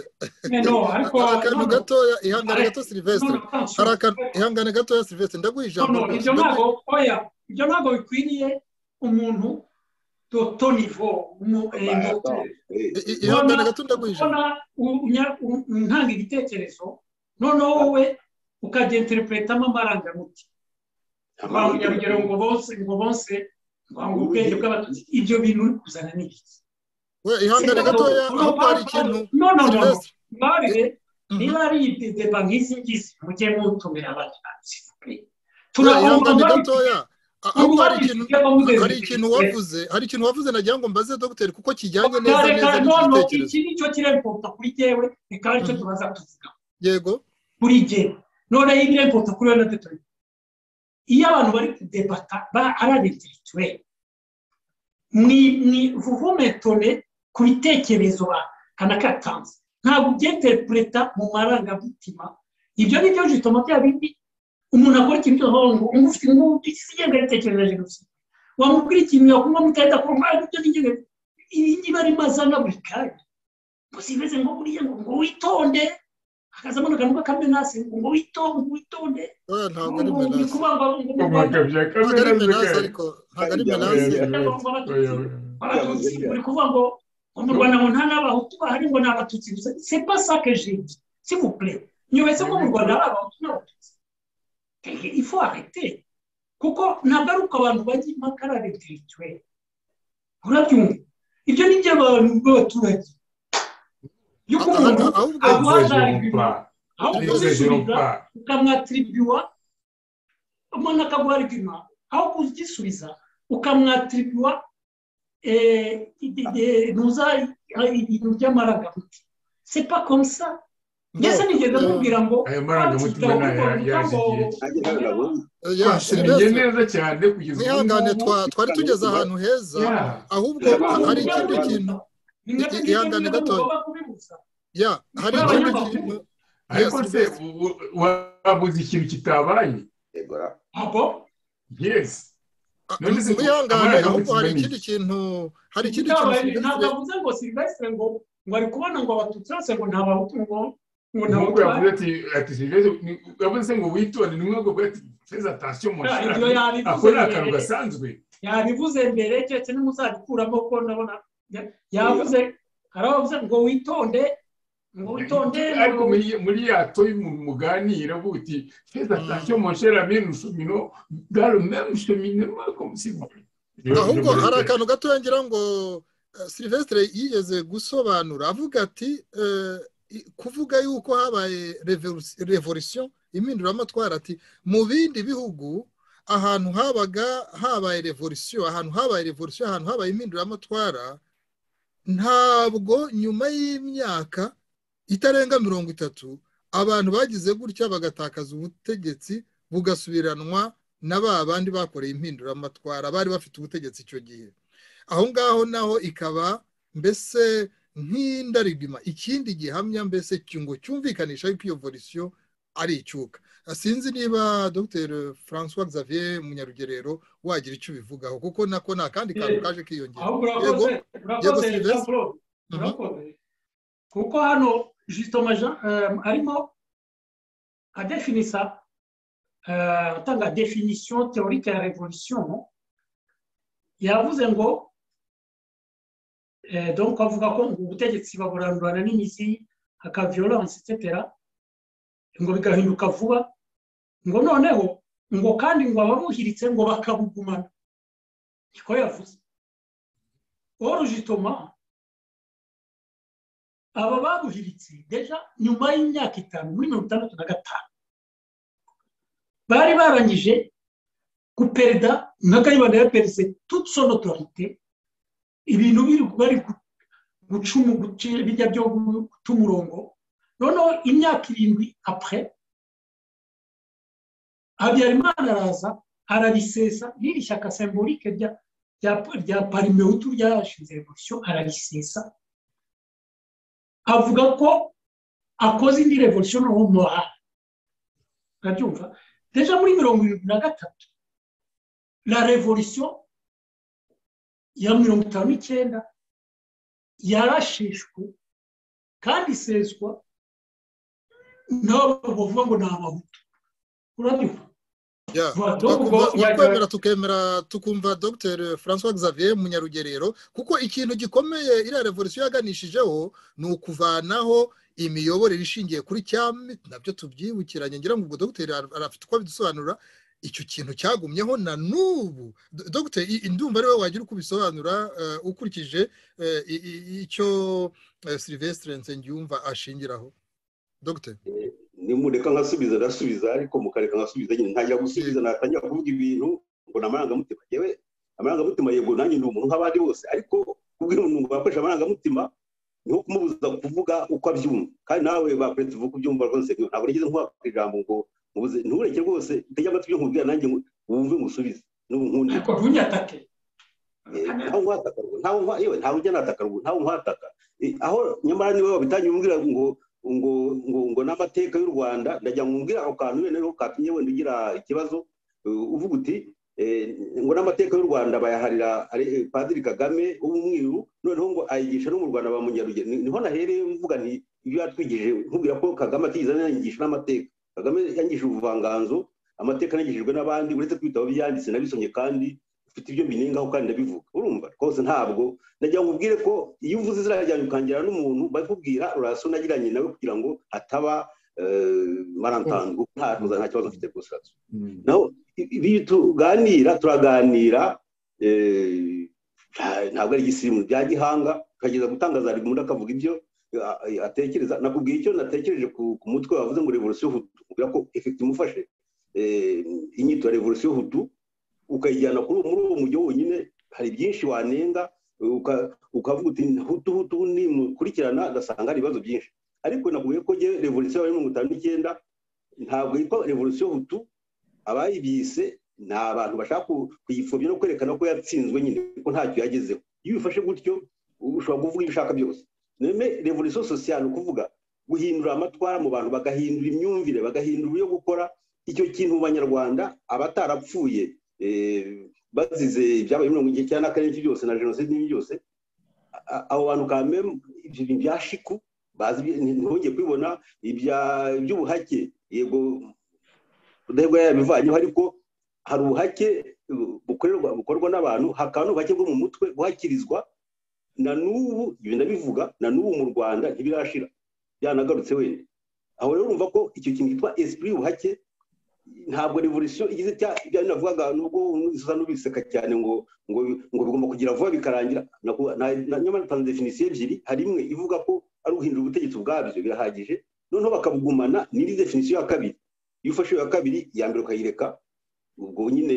hari akantu gatoya ihangane gato silivesitiri hari akantu ihangane gatoya silivesitiri ndaguha ijambo ibyo ntabwo oya ibyo ntabwo bikwiriye umuntu dotonivo ihangane gato ndaguha ijambo ntanga ibitekerezo noneho wowe ukajya interipretamo amarangamutima urugero ngo bonse ngo bonse ubwenge bw'abatutsi ibyo bintu uri kuzana ni iki ihangane gatoya aho hari ikintu niba ari deba nk'izi ngizi mujye mutumira abatanzi turahomba gatoya ahubwo hari ikintu wavuze hari ikintu wavuze nagira ngo mbaze dogiteri kuko kijyanye neza neza n'icyo iki ni cyo kiremputa kuri jyewe reka nicyo tubaza tuvuga yego buri gihe noneho ibiremputa kuri we na dogiteri iyo abantu bari kudebata ari abetirituweri ni vuhumetone ku bitekerezo banakatanze ntabwo ubyeterepureta mu marangamutima ibyo ni byo jitoma bya bindi umuntu akora ikintu cyose aho ngo umuntu ufite ingufu ikigenga yatekereje gusa wamubwira ikintu yakunywa mutahita ku rwanda ibyo n'igihe iyi niba ari mazana buri kanya gusa imeze ngo buriya ngo ngo witonde akazamo akantu k'akamenasi ngo witonde ngo witonde ntabwo ari menasi ntabwo ari menasi ariko ntabwo ari menasi uri kuvuga ngo mu rwanda ngo nta n'abahutu bahari ngo ni abatutsi gusa se pasa que j'ai dit s'il vous plaît nyobetse ko mu rwanda hari abahutu n'abatutsi ifu arete kuko ntabwo ari uko abantu bajya impaka ari abetirituweri urabyumva ibyo ni iby'abantu b'abaturage yuko umuntu aguhagararira aho kuzisubiza ukamwatiribiyuwa umuntu akaguharigima aho kuzisubiza ukamwatiribiyuwa ntuza ibintu by'amaragamiti sepa komisa mbese nigeze kubwira ngo ayo marangamutima yazigiye neza cyane kugeza ubu ngubu twari tugeze ahantu heza ahubwo hari ikindi kintu ihangane gatoya ya hari ikindi kintu ariko se wabuze ikintu kitabaye yes wihangane ahubwo hari ikindi kintu hari ikindi kintu ntabwo avuze ngo silvestre ngo ngo ari kubona ngo abatutsi bose ngo ntabahutu ngo ntabwo yavuze ati ati silvestre yavuze ngo witonde ni mwego bwa ati feza atasiyo mu nshira ako ni akantu gasanzwe yabivuze mbere keretse nimuzabikuramo ko ndabona yavuze hari abavuze ngo witonde ngo witonde ariko muri ya toyi umuntu muganira buti feza atasiyo mu nshira mino shomino dore memu shomino mwako musibure ahubwo hari akantu gatoya ngira ngo silvestre yigeze gusobanura avuga ati kuvuga yuko habaye revolisiyo impinduramatwara ati mu bindi bihugu ahantu habaga habaye revolisiyo ahantu habaye revolisiyo ahantu habaye impinduramatwara ntabwo nyuma y'imyaka itarenga mirongo itatu abantu bagize gutya bagatakaza ubutegetsi bugasubiranwa na ba bandi bakoreye impinduramatwara bari bafite ubutegetsi icyo gihe aho ngaho naho ikaba mbese nk'indarigima ikindi gihamya mbese ngo cyumvikanisha yuko iyo volisiyo ari icyuka sinzi niba dr francois xavier munyarugerero wagira icyo ubivugaho kuko nako ni akandi kantu kaje kiyongera yego yego silvestre kuko hano jisitoma arimo adefinisa atanga definisiyo teorike ya revolisiyo yavuze ngo donc avuga ko ngo ubutegetsi baburandurana n'imizi aka violence etc ngo bigahinduka vuba ngo noneho ngo kandi ngo ababuhiritse ngo bakabugumana niko yavuze orujitoma aba babuhiritse deja nyuma y'imyaka itanu muri mirongo itandatu na gatanu bari barangije guperida nk'akayibanda yaperise toute son autorité ibintu biri bari guca bijya byo guta umurongo noneho imyaka irindwi apure habyarimana araza ararisesa riri shyaka sembolike rya parimewutu ryashinze revolisiyo ararisesa avuga ko akoze indi revolisiyo noneho moha urabyumva deja muri mirongo irindwi na gatatu la revolution ya mirongo itanu n'icyenda yarashishwe kandi iseswa nabo bavuga ngo ni abahutu urabyumva twemera tukemera tukumva dr francois xavier munyarugerero kuko ikintu gikomeye iriya revolisiyo yaganishijeho ni ukuvanaho imiyoborere ishingiye kuri cyami nabyo tubyibukiranye ngira ngo ubwo dr arafite uko bidusobanura icyo kintu cyagumyeho na n'ubu dr indumva ariwe wagira uko ubisobanura ukurikije icyo silvestre nsengiyumva ashingiraho dr ni mureka nkasubiza ndasubiza ariko mukareka nkasubiza nyine ntajya gusubiza natangira kuvuga ibintu ngo ni amarangamutima yewe amarangamutima yego nanjye ni umuntu nk'abandi bose ariko kubwira umuntu ngo wakoresha amarangamutima niho kumubuza kuvuga uko abyumva kandi nawe bakuretse uvuga uko ubyumva rwose ntabwo nigeze nkuhakora ijambo ngo mubuze ntureke rwose utege amatwi ibyo nkubwira nanjye wumve musubize n'ubundi ariko ntunyatake ntawe nkataka ntawe yewe ntawe ujya nataka ntawe nkataka aho nyamara niba wabitangiye umbwira ngo ngo ngo ngo n'amateka y'u rwanda ndajya nkubwira ako kantu wenda niho katumye wenda ugira ikibazo uvuga uti ngo n'amateka y'u rwanda bayaharira padiri kagame w'umwiru noneho ngo ayigisha no mu rwanda ba munyarugenge niho nahereye mvuga nti ibyo yatwigije nkubwira ko kagame atigeze anayigisha n'amateka kagame yangije ubuvanganzo amateka anagejejwe n'abandi uretse kwitaba byanditse nabisomye kandi ufite ibyo mbinengaho kandi ndabivuga urumva rwose ntabwo ndagira ngo ubwire ko iyo uvuze izina ryanjye ukangira n'umuntu bakubwira uraso nagiranye nawe kugira ngo hataba marantango ntaruza nta kibazo mfite gusa naho iyo tuganira turaganira ntabwo ari igisirimu bya gihanga tukageza gutangaza ari umuntu akavuga ibyo atekereza nakubwiye icyo natekereje ku mutwe wavuze ngo revolusiyo hutu kubwira ko efekiti imufashe inyito ya revolusiyo hutu ukayijyana kuri uwo muri uwo mujyi wonyine hari byinshi wanenga ukavuga uti hutu hutu nimukurikirana ugasanga hari ibibazo byinshi ariko nakubwiye ko ngewe revolusiyo ya mirongo itanu n'icyenda ntabwo yitwa revolusiyo hutu abayibise ni abantu bashaka kuyipfobya no kwerekana ko yatsinzwe nyine ko ntacyo yagezeho iyo ubifashe gutyo ushobora kuvuga ibyo ushaka byose none revolusiyo sosiyale ukuvuga guhindura amatwara mu bantu bagahindura imyumvire bagahindura uburyo gukora icyo kintu mu banyarwanda abatarapfuye bazize ibyabaye mirongo icyenda na kane n'ibyo byose na jenoside n'ibyo byose abo bantu kamwe ibyo bintu bya shiku ntihongeye kubibona iby'ubuhake yego udahegwa yabivanyeho ariko hari ubuhake bukorwa n'abantu hakaba n'ubuhake bwo mu mutwe buhakirizwa na n'ubu ibyo ndabivuga na n'ubu mu rwanda ntibirashira byanagarutse wenda aho rero urumva ko icyo kintu cyitwa esprit y'ubuhake ntabwo revolisiyo igize ibyo navugaga nubwo usa n'ubiseka cyane ngo ngo ngo bigomba kugira vuba bikarangira nyamara utanze definisiyo ebyiri hari imwe ivuga ko ari uguhindura ubutegetsi ubwabyo birahagije noneho bakabugumana n'indi definisiyo ya kabiri iyo ufashe iya kabiri iya mbere ukayireka ubwo nyine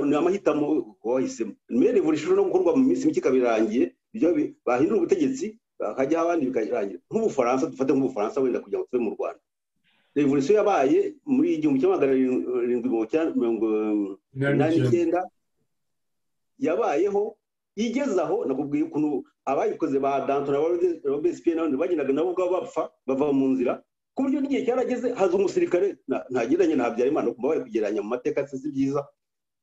ni amahitamo wahisemo nyuma ya revolisiyo no gukorwa mu minsi mike ikaba irangiye bahindura ubutegetsi bakajyaho abandi bikarangira nk'ubufaransa dufate nk'ubufaransa wenda kugira ngo tube mu rwanda revolisiyo yabaye muri igihumbi kimwe magana arindwi mirongo inani n'icyenda yabayeho igezaho nakubwiye ukuntu abayikoze ba dantona ba besipiyeni n'abandi bagendaga nabo ubwabo bapfa bava mu nzira ku buryo n'igihe cyarageze haza umusirikare ntagereranye nta habyarimana kumva bari kugereranya mu mateka si byiza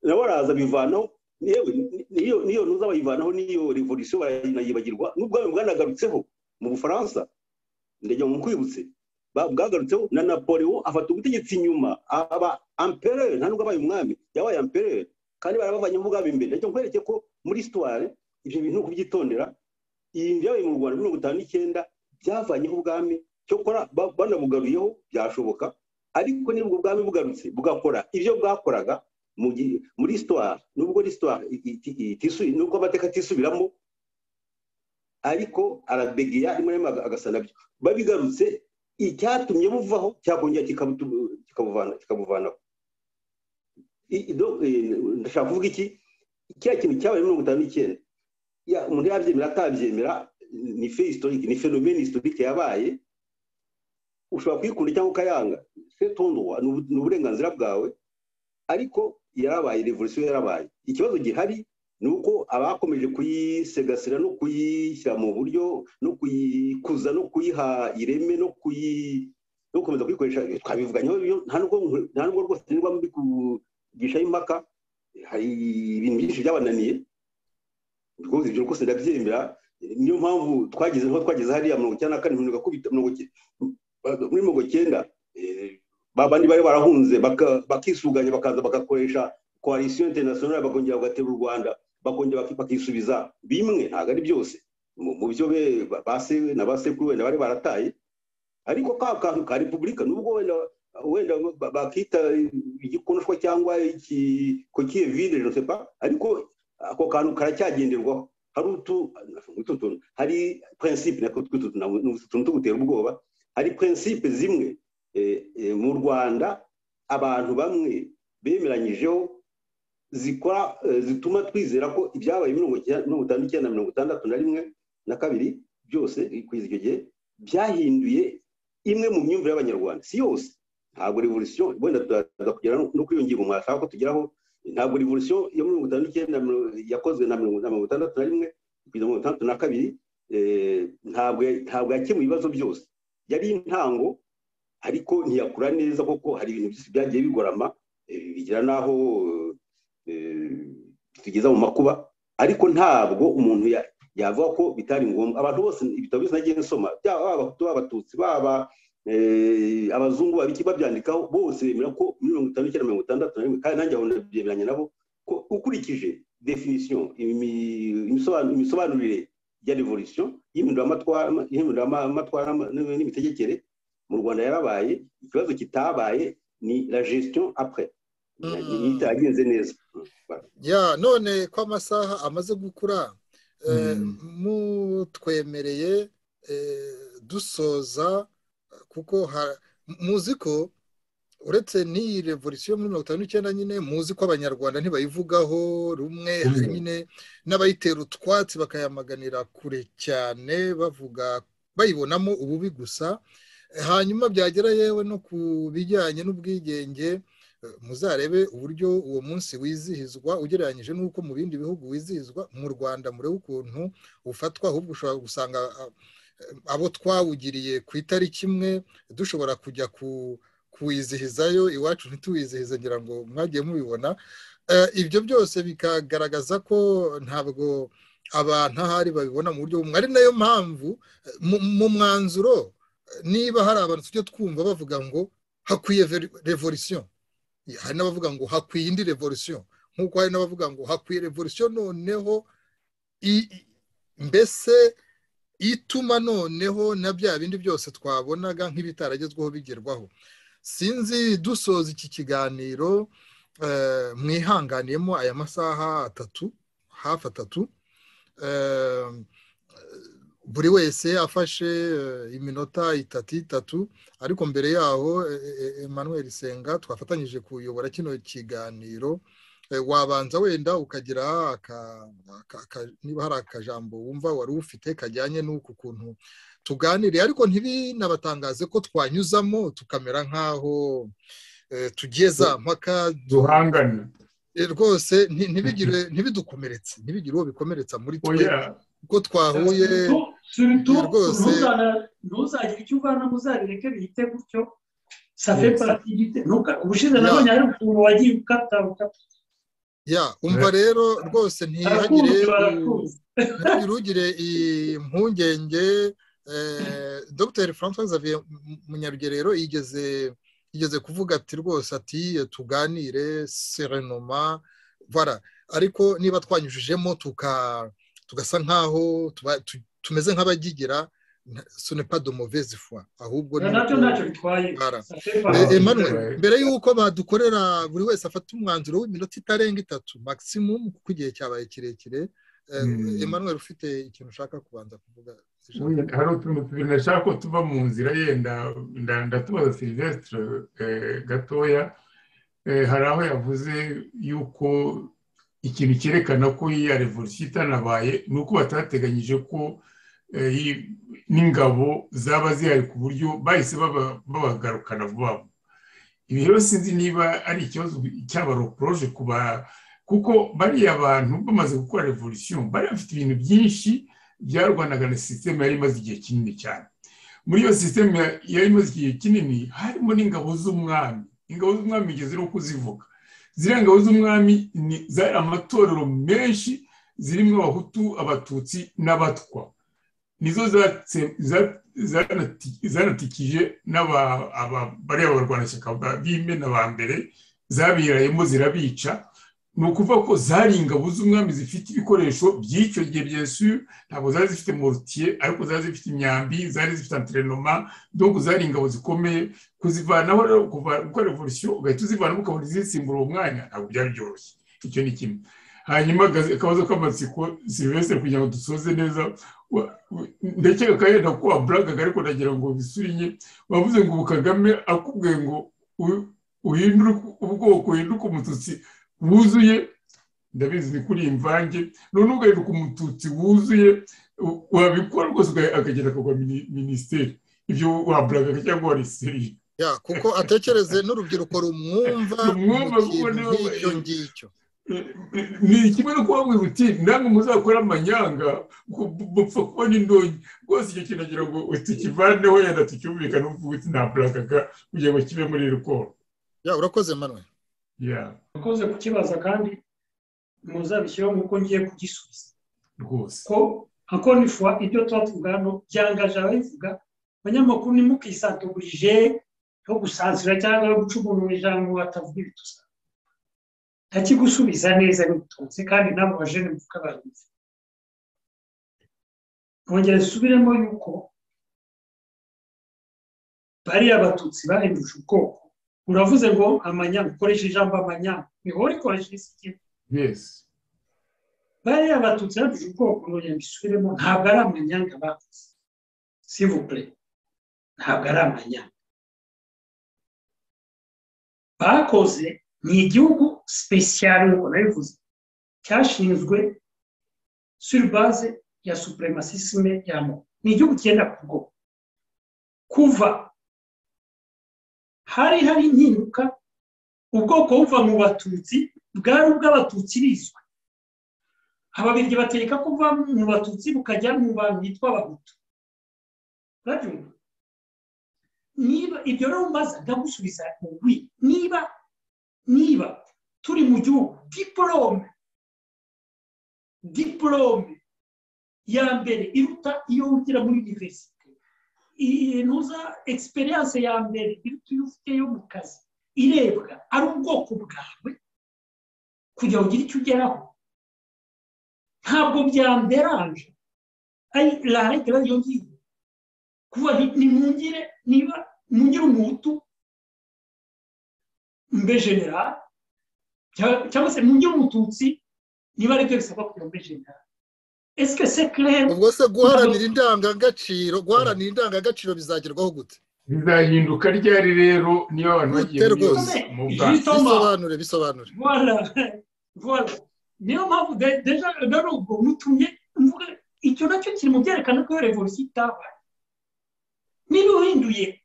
nawe araza bivanaho niyo ntuza bayivanaho n'iyo revolisiyo barayibagirwa n'ubwami bwanagarutseho mu bufaransa ndajya mu kwibutse bwagarutseho na napoleon afata ubutegetsi inyuma aba amperere nta nubwo abaye umwami yabaye amperere kandi barabavanye ubwabo imbere ndajya nkwereke ko muri sitware ibyo bintu kubyitondera iyi byabaye mu rwanda mirongo itanu n'icyenda byavanyeho ubwami cyokora banabugaruyeho byashoboka ariko niba ubwo bwami bugarutse bugakora ibyo bwakoraga muri sitware nubwo sitware nubwo amateka atisubiramo ariko arabegeya rimwe agasa nabyo babigarutse icyatumye buvaho cyakongera kikabuvanaho ndashaka kuvuga iki kiriya kintu cyabaye mirongo itanu n'icyenda umuntu yabyemera atabyemera ni fe historique ni phenomene historique yabaye ushobora kuyikunda cyangwa ukayanga ni uburenganzira bwawe ariko yarabaye revolisiyo yarabaye ikibazo gihari ni uko abakomeje kuyisegasira no kuyishyira mu buryo no kuyikuza no kuyiha ireme no gukomeza kuyikoresha twabivuganyeho nta nubwo rwose niba muri kugishaho impaka hari ibintu byinshi byabananiye rwose ibyo rwose ndabyemera niyo mpamvu twageze aho twageze hariya mirongo icyenda na kane mirongo akubita muri mirongo icyenda babandi bari barahunze bakisuganya bakaza bagakoresha koalisiyo interinasiyonari bakongera bagatera u rwanda bakongera bakisubiza bimwe ntabwo ari byose mu byo be na ba sekuru wenda bari barataye ariko ka kantu ka repubulika nubwo wenda wenda bakita igikonoshwa cyangwa kokiye vide josepa ariko ako kantu karacyagenderwaho hari utu tuntu hari prinsipe natwo tw'utu tuntu tugutera ubwoba hari prinsipe zimwe mu rwanda abantu bamwe bemeranyijeho zikora zituma twizera ko ibyabaye mirongo itanu icyenda na mirongo itandatu na rimwe na kabiri byose kugeza icyo gihe byahinduye imwe mu myumvire y'abanyarwanda si yose ntabwo revolusiyo wenda tugera no kwiyongera umwashaka ko tugeraho ntabwo revolusiyo ya mirongo itanu n'icyenda yakozwe na mirongo itandatu na rimwe kugeza mirongo itandatu na kabiri ntabwo yakemuye ibibazo byose yari intango ariko ntiyakura neza kuko hari ibintu byose byagiye bigorama bigira n'aho tugeza mu makuba ariko ntabwo umuntu yavuga ko bitari ngombwa abantu bose ibitabo byose nagiye nsoma byaba abahutu abatutsi baba abazungu babiki babyandikaho bose bemera ko mirongo itanu n'icyenda mirongo itandatu na rimwe kandi nanjye aho ndabyemeranya nabo ko ukurikije definisiyo imisobanurire ya revolisiyo y'ihinduramatwara n'imitegekere mu rwanda yarabaye ikibazo kitabaye ni la gestion apure itagenze neza ya none ko amasaha amaze gukura mutwemereye dusoza kuko muzi ko uretse n'iyi revolisiyo muri mirongo itanu n'icyenda nyine muzi ko abanyarwanda ntibayivugaho rumwe nyine n'abayitera utwatsi bakayamaganira kure cyane bavuga bayibonamo ububi gusa hanyuma byagera yewe no ku bijyanye n'ubwigenge muzarebe uburyo uwo munsi wizihizwa ugereranyije n'uko mu bindi bihugu wizihizwa mu rwanda murebe ukuntu ufatwa ahubwo ushobora gusanga abo twawugiriye ku itariki imwe dushobora kujya kuwizihizayo iwacu ntituwizihize ngira ngo mwagiye mubibona ibyo byose bikagaragaza ko ntabwo abantu ahari babibona mu buryo bumwe ari nayo mpamvu mu mwanzuro niba hari abantu tujya twumva bavuga ngo hakwiye revolisiyo hari n'abavuga ngo hakwiye indi revolisiyo nk'uko hari n'abavuga ngo hakwiye revolisiyo noneho mbese ituma noneho na bya bindi byose twabonaga nk'ibitaragezweho bigerwaho sinzi dusoza iki kiganiro mwihanganiyemo aya masaha atatu hafi atatu buri wese afashe iminota itatu itatu ariko mbere yaho Emmanuel senga twafatanyije kuyobora kino kiganiro wabanza wenda ukagira niba hari akajambo wumva wari ufite kajyanye n'uku kuntu tuganiriye ariko ntibinabatangaze ko twanyuzamo tukamera nk'aho tugiye za mpaka duhangana rwose ntibidukomeretse ntibigire uwo bikomeretsa muri twe kuko twahuye rwose ntuzagire icyo uvana muzabireke bihite gutyo safe parafite ubushize nabonye hari ukuntu wagiye ukata ukata ya umva rero rwose ntihagire ugire impungenge dr francois xavier munyarugerero yigeze yigeze kuvuga ati rwose ati tuganire serenoma vara ariko niba twanyujijemo tuka tugasa nk'aho tumeze nk'abagigira sonepa domovezi fwa ahubwo emanuwe mbere y'uko badukorera buri wese afata umwanzuro w'iminota itarenga itatu maximum kuko igihe cyabaye kirekire emanuwe ufite ikintu ushaka kubanza kuvuga hari utuntu tubiri nashaka ko tuva mu nzira yenda ndatubaza silivesitire gatoya hari aho yavuze yuko ikintu cyerekana ko iya revolisiyo itanabaye ni uko batateganyije ko n'ingabo zaba zihari ku buryo bahise babagarukana vuba vuba ibi rero sinzi niba ari ikibazo cy'abarokoroje kuba kuko bariya bantu bamaze gukora revolisiyo bari bafite ibintu byinshi byarwanaga na sisiteme yari imaze igihe kinini cyane muri iyo sisiteme yari imaze igihe kinini harimo n'ingabo z'umwami ingabo z'umwami igeze no kuzivuga ziriya ngabo z'umwami zari amatorero menshi zirimo abahutu abatutsi n'abatwa nizo zanatikije bariya barwanashyaka b'imena n'abambere zabirayemo zirabica ni ukuvuga ko zari ingabo z'umwami zifite ibikoresho by'icyo gihe byesu ntabwo zari zifite morutiye ariko zari zifite imyambi zari zifite anterinoma dore zari ingabo zikomeye kuzivanaho rero gukora revolisiyo ugahita uzivanaho ukabona izisimbura uwo mwanya ntabwo byari byoroshye icyo ni kimwe hanyuma akabazo k'amatsiko silivesitire kugira ngo dusoze neza ndakeka ko yenda ko waburagaga ariko nagira ngo bisinye wavuze ngo ubu kagame akubwiye ngo uhindure ubwoko uhinduke umututsi wuzuye ndabizi ni kuri imvange none ugahinduka umututsi wuzuye wabikora rwose akagenda akagwa minisiteri ibyo waburagaga cyangwa warisiriye kuko atekereze n'urubyiruko rumwumva nk'icyo ngicyo ni kimwe no kubabwira uti namwe muzakora amanyanga mupfa kuba n'indonyi rwose icyo kintu agira ngo tukivaneho yenda tucyumvikane uvuga uti nta burakaga kugira ngo kibe muri rukoro ya urakoze manwe ya urakoze kukibaza kandi muzabishyiraho nk'uko ngiye kugisubiza rwose ko akoni fuwa ibyo tuba tuvuga hano byangaje ababivuga abanyamakuru ntimukisanturije yo gusansira cyangwa yo guca umuntu mu ijambo batavuga ibitusa ntakigusubiza neza bitunze kandi nabo bajene mvuga babizi nkongera zisubiremo yuko bariya batutsi bahinduje ubwoko uravuze ngo amanyanga ukoresha ijambo amanyanga niho rikoresha isi kimwe bariya batutsi bahinduje ubwoko nkongera mbisubiremo ntabwo ari amanyanga bavuze sivubure ntabwo ari amanyanga bakoze ni igihugu sipesiyare nk'uko nabivuze cyashinzwe suribaze ya supremasisime ya mo ni igihugu cyenda ku bwoko kuva hari hari impinduka ubwoko buva mu batutsi bwari ubw'abatutsi bizwi ababiryi bategeka kuva mu batutsi bukajya mu bantu bitwa abahutu urabyumva niba ibyo rero mbaza ndagusubiza mu bwi niba niba turi mu gihugu diporome diporome ya mbere iruta iyo wigira muri univerisite ntuza egisperiyanse ya mbere iruta iyo ufite yo mu kazi irebwa ari ubwoko bwawe kugira ngo ugire icyo ugeraho ntabwo byamberanje la leta radiyo ngiyo kuba nimungire niba mungire umuhutu mbe general cyangwa se mu umututsi niba aribyo bisabwa kugira mbe general esike se claire ubwo se guharanira indangagaciro guharanira indangagaciro bizagerwaho gute bizahinduka ryari rero niba abantu bagiye rwose bisobanure bisobanure niyo mpamvu deja rero ubwo mutumye mvuga icyo nacyo kiri mu byerekana ko iyo revolusiyo itabaye niba uhinduye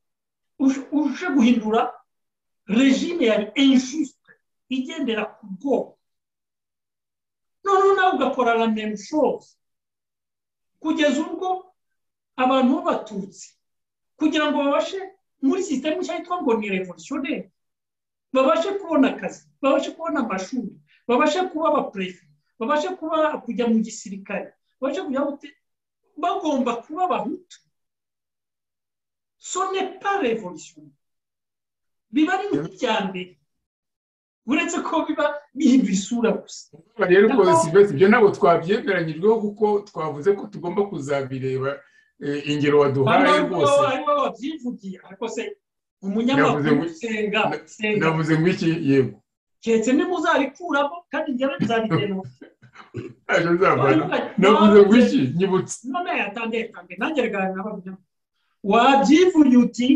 uje guhindura regime yari injuste igendera ku bwoko noneho nawe ugakora la même chose kugeza ubwo abantu b'abatutsi kugira ngo babashe muri sisiteme nshya yitwa ngo ni revolutionnere babashe kubona akazi babashe kubona amashuri babashe kuba abaperezida babashe kuba kujya mu gisirikare babashe kujya bagomba kuba abahutu so ne pas revolutionnere biba ari nk'ibya mbere uretse ko biba bihindura isura gusa rero ubwo sivesi ibyo ntabwo twabyemeranyijweho kuko twavuze ko tugomba kuzabireba ingero waduhaye rwose harimo ababyivugiye ariko se umunyamakuru senga navuze ngo iki yego keretse nimuzabikuramo kandi njyewe nzabigenwa navuze ngo iki nyibutse none yatange yatange nanjye regana n'ababyivugiye wabyivugiye uti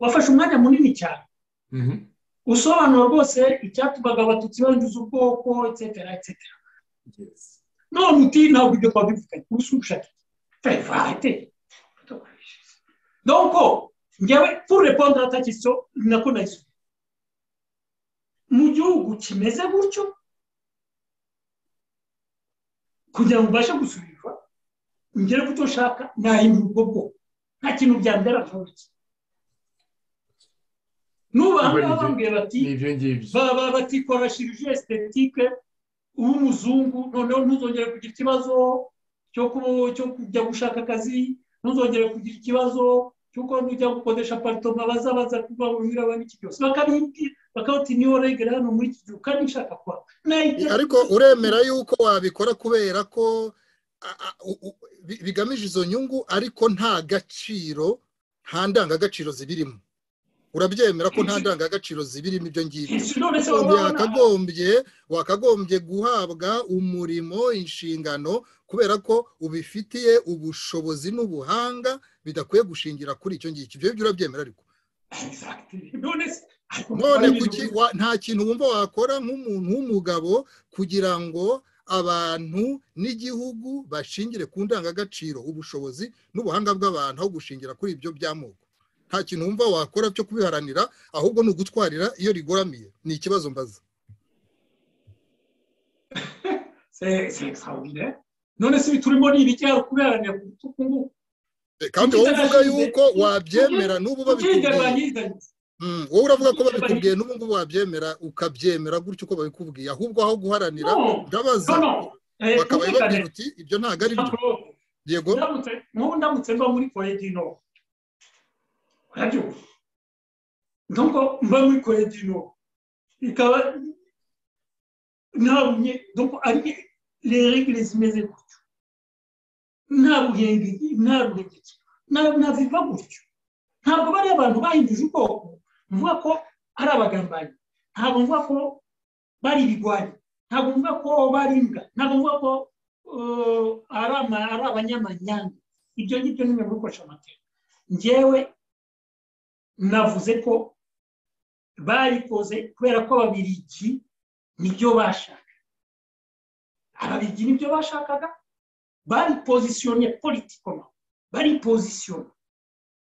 wafashe umwanya munini cyane usobanura rwose icyatumaga abatutsi banduza ubwoko etsetera etsetera none uti ntabwo ibyo twabivuganye gusa ubushake ferivate donc njyewe pour répondre à ta question nako nayisubiye mu gihugu kimeze gutyo kugira ngo ubashe gusubizwa ngere ku cyo nshaka nahindura ubwo bwoko nta kintu byambera ntoki nubanga bambwiye bati baba batikora shirije esitetike w'umuzungu noneho ntuzongere kugira ikibazo cyo kujya gushaka akazi ntuzongere kugira ikibazo cy'uko nujya gukodesha aparitoma bazabaza kuba wihura n'iki cyose bakabimbwira bakabati niyo regere hano muri iki gihe kandi nshaka kuba ariko uremera yuko wabikora kubera ko bigamije izo nyungu ariko nta gaciro nta ndangagaciro zibirimo urabyemera ko nta ndangagaciro zibirimo ibyo ngibyo wakagombye wakagombye guhabwa umurimo inshingano kubera ko ubifitiye ubushobozi n'ubuhanga bidakwiye gushingira kuri icyo ngicyo ibyo ngibyo urabyemera ariko none nta kintu wumva wakora nk'umuntu w'umugabo kugira ngo abantu n'igihugu bashingire ku ndangagaciro ubushobozi n'ubuhanga bw'abantu aho gushingira kuri ibyo by'amoko nta kintu wumva wakora cyo kubiharanira ahubwo ni ugutwarira iyo rigoramye ni ikibazo mbaza none se turimo ni ibijyanye kubiharanira ku bitugu ngubu kandi wowe uvuga yuko wabyemera n'ubu babikubwiye wowe uravuga ko babikubwiye n'ubu ngubu wabyemera ukabyemera gutyo uko babikubwiye ahubwo aho guharanira ndabaza bakaba babwira uti ibyo ntabwo ari byo yego nk'ubu ndamutse mba muri koyedino urabyumva nubwo mba muri koyedino ikaba nta bunye nubwo ari regire zimeze gutyo nta buhengeri nta buhengeri ntabiva gutyo ntabwo bariya abantu bahinduje ubwoko mvuga ko ari abagambanyi ntabwo mvuga ko bari ibigwari ntabwo mvuga ko bari imbwa ntabwo mvuga ko ari abanyamanyanga ibyo ngibyo ni bimwe bikoresha amateka ngewe navuze ko barikoze kubera ko ababirigi nibyo bashaka ababirigi nibyo bashakaga bari pozisiyonye politikoma bari pozisiyonye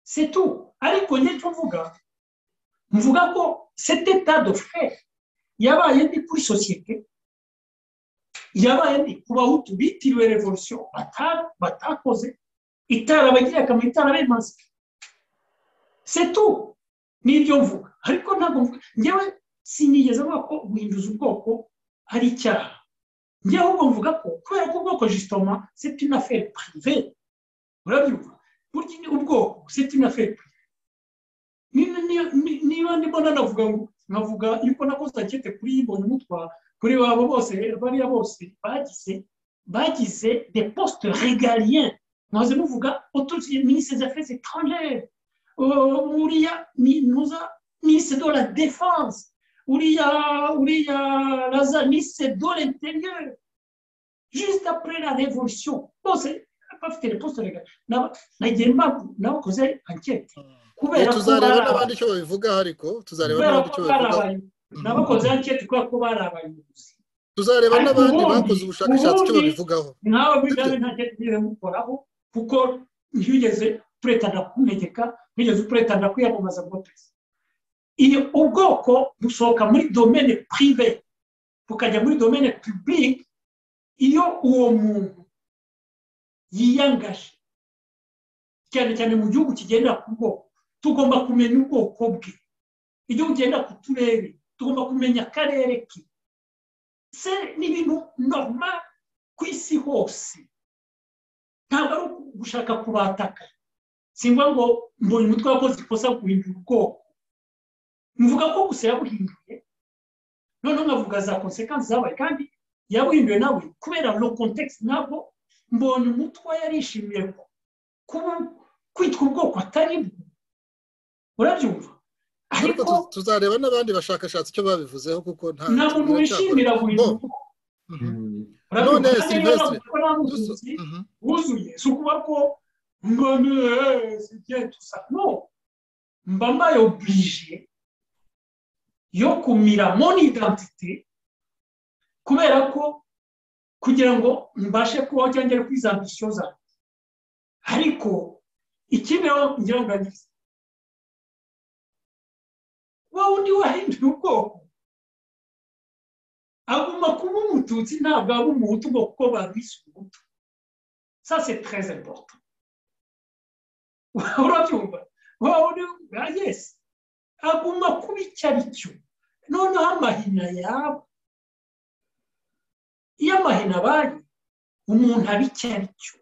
setu ariko nicyo mvuga mvuga ko sete tado fere yabaye ndi kuri sosiyete yabaye ndi ku bahutu bitiriwe revolisiyo batakoze itarabagira akamaro itarabemaze setu nibyo mvuga ariko ntabwo mvuga ngewe sinigeze avuga ko guhinduza ubwoko ari icyaha ngewe ahubwo mvuga ko kubera ko ubwoko jisitoma seti na feri parive urabyumva burya ni ubwoko seti na feri niba ndibona navuga ngo nkavuga yuko nakoze akete kuri yibona umutwa kuri wabo bose bariya bose bagize bagize de poste regalien mwaze muvuga otuzi ministre des affaires étrangères uriya nuza ministre de la défense uriya uriya laza ministre de l'intérieur juste après la révolution bose bafite riposite reka nagiye nabakoze ankete kubera ko tuzareba n'abandi icyo babivuga ariko tuzareba n'abandi icyo babivuga nabakoze ankete kubera ko bari abayobozi tuzareba n'abandi bakoze ubushakashatsi icyo babivugaho nawe bigabe nta nkete ugeze mukoraho kuko ntiyugeze turetana kunegeka ntiyugeze turetana kwiyamamaza ngo perezida iyo ubwoko busohoka muri domene pirive bukajya muri domene pibulike iyo uwo muntu yiyangaje cyane cyane mu gihugu kigenda ku bwoko tugomba kumenya ubwoko bwe igihugu kigenda ku turere tugomba kumenya akarere ke se ni ibintu norma ku isi hose ntabwo ari gushaka kubataka simba ngo mbonye umutwe wakoze ikosa guhindura ubwoko mvuga ko gusa yabuhinduye noneho nkavuga za konsekansi zabaye kandi yabuhinduye nawe kubera no kontekisi ntabwo mbonye umutwe yarishimiye kwitwa ubwoko atari bwo urabyumva ariko tuzareba n'abandi bashakashatsi icyo babivuzeho kuko nta muntu wishimira buri none silvestre wuzuye si ukuba ko mba neza dusa no mba mbaye obirije yo kumira moni identite kubera ko kugira ngo mbashe kubaho cyangwa kuri za misiyo zanjye ariko ikibeho ngira ngo ngize wowe undi wahinduye ubwoko agomba kuba umututsi ntabwo aba umuhutu ubwo kuko babise umuhutu sa se tereze boto urabyumva wowe undi bwa yesi agomba kuba icyo ari cyo noneho amahina yaba iyo amahina abaye umuntu aba icyo ari cyo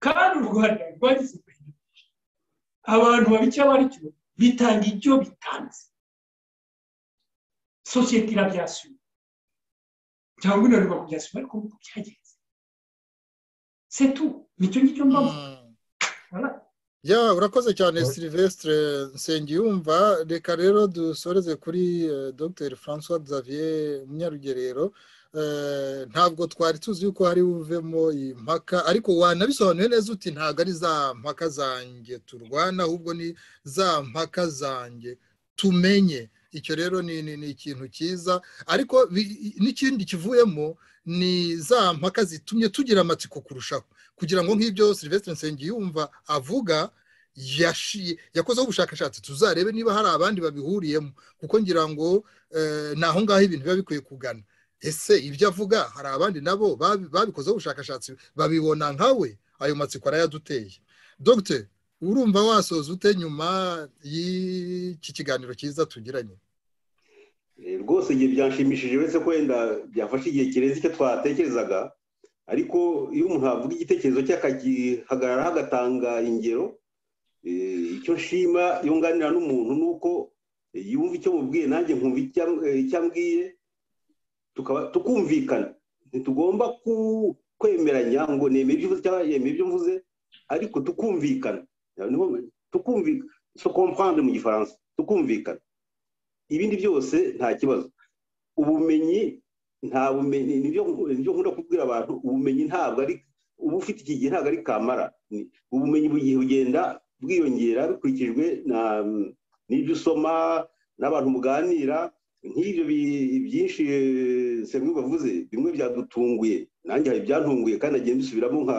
kandi u rwanda rwagize perezida abantu baba icyo bari cyo bitanga ibyo bitanze sosiyete irabyasura cyangwa inareba kubyasura ariko nk'uko byagenze setu nicyo ngicyo mbavuga ya urakoze cyane silivesitire nsengiyumva reka rero dusoreze kuri dr francois xavier munyarugerero ntabwo twari tuzi yuko hari buvemo iyi mpaka ariko wanabisobanuye neza uti ntabwo ari za mpaka zanjye turwana ahubwo ni za mpaka zanjye tumenye icyo rero ni ikintu cyiza ariko n'ikindi kivuyemo ni za mpaka zitumye tugira amatsiko kurushaho kugira ngo nk'ibyo silivesitire nsengiyumva avuga yakozeho ubushakashatsi tuzarebe niba hari abandi babihuriyemo kuko ngira ngo ni aho ngaho ibintu biba bikwiye kugana ese ibyo avuga hari abandi nabo babikozeho ubushakashatsi babibona nkawe ayo matsiko arayaduteye dogite urumva wasoza ute nyuma y'iki kiganiro cyiza tugiranye rwose igihe byanshimishije uretse ko wenda byafashe igihe kirenze icyo twatekerezaga ariko iyo umuntu avuga igitekerezo cye akagihagararaho agatanga ingero icyo nshima iyo nganira n'umuntu ni uko yumva icyo mubwiye nanjye nkumva icyo ambwiye tukumvikana ntitugomba kwemeranya ngo nemere ibyo uvuze cyangwa yemere ibyo mvuze ariko tukumvikana tukumvikana kompande mu gifaransa tukumvikana ibindi byose nta kibazo ubumenyi nta bumenyi nibyo nkunda kubwira abantu ubumenyi ntabwo ari uba ufite iki gihe ntabwo ari kamara ubumenyi buri gihe bugenda bwiyongera bikurikijwe n'ibyo usoma n'abantu muganira nk'ibyo byinshi semwe bavuze bimwe byadutunguye nanjye hari ibyantunguye kandi agenda dusubiramo nka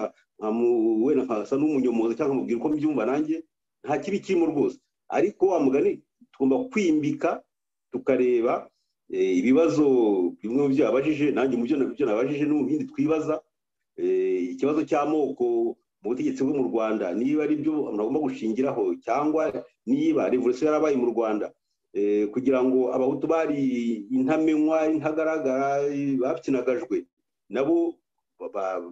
wenda nkasa n'umunyomozi cyangwa nkamubwira uko mbyumva nanjye nta kibi kirimo rwose ariko wa mugani tugomba kwimbika tukareba ibibazo bimwe mu byo yabajije nanjye mu byo nabajije no mu bindi twibaza ikibazo cy'amoko mu butegetsi bwo mu rwanda niba ari byo abantu bagomba gushingiraho cyangwa niba revolisiyo yarabaye mu rwanda kugira ngo abahutu bari intamenywa intagaragara bapyinagajwe nabo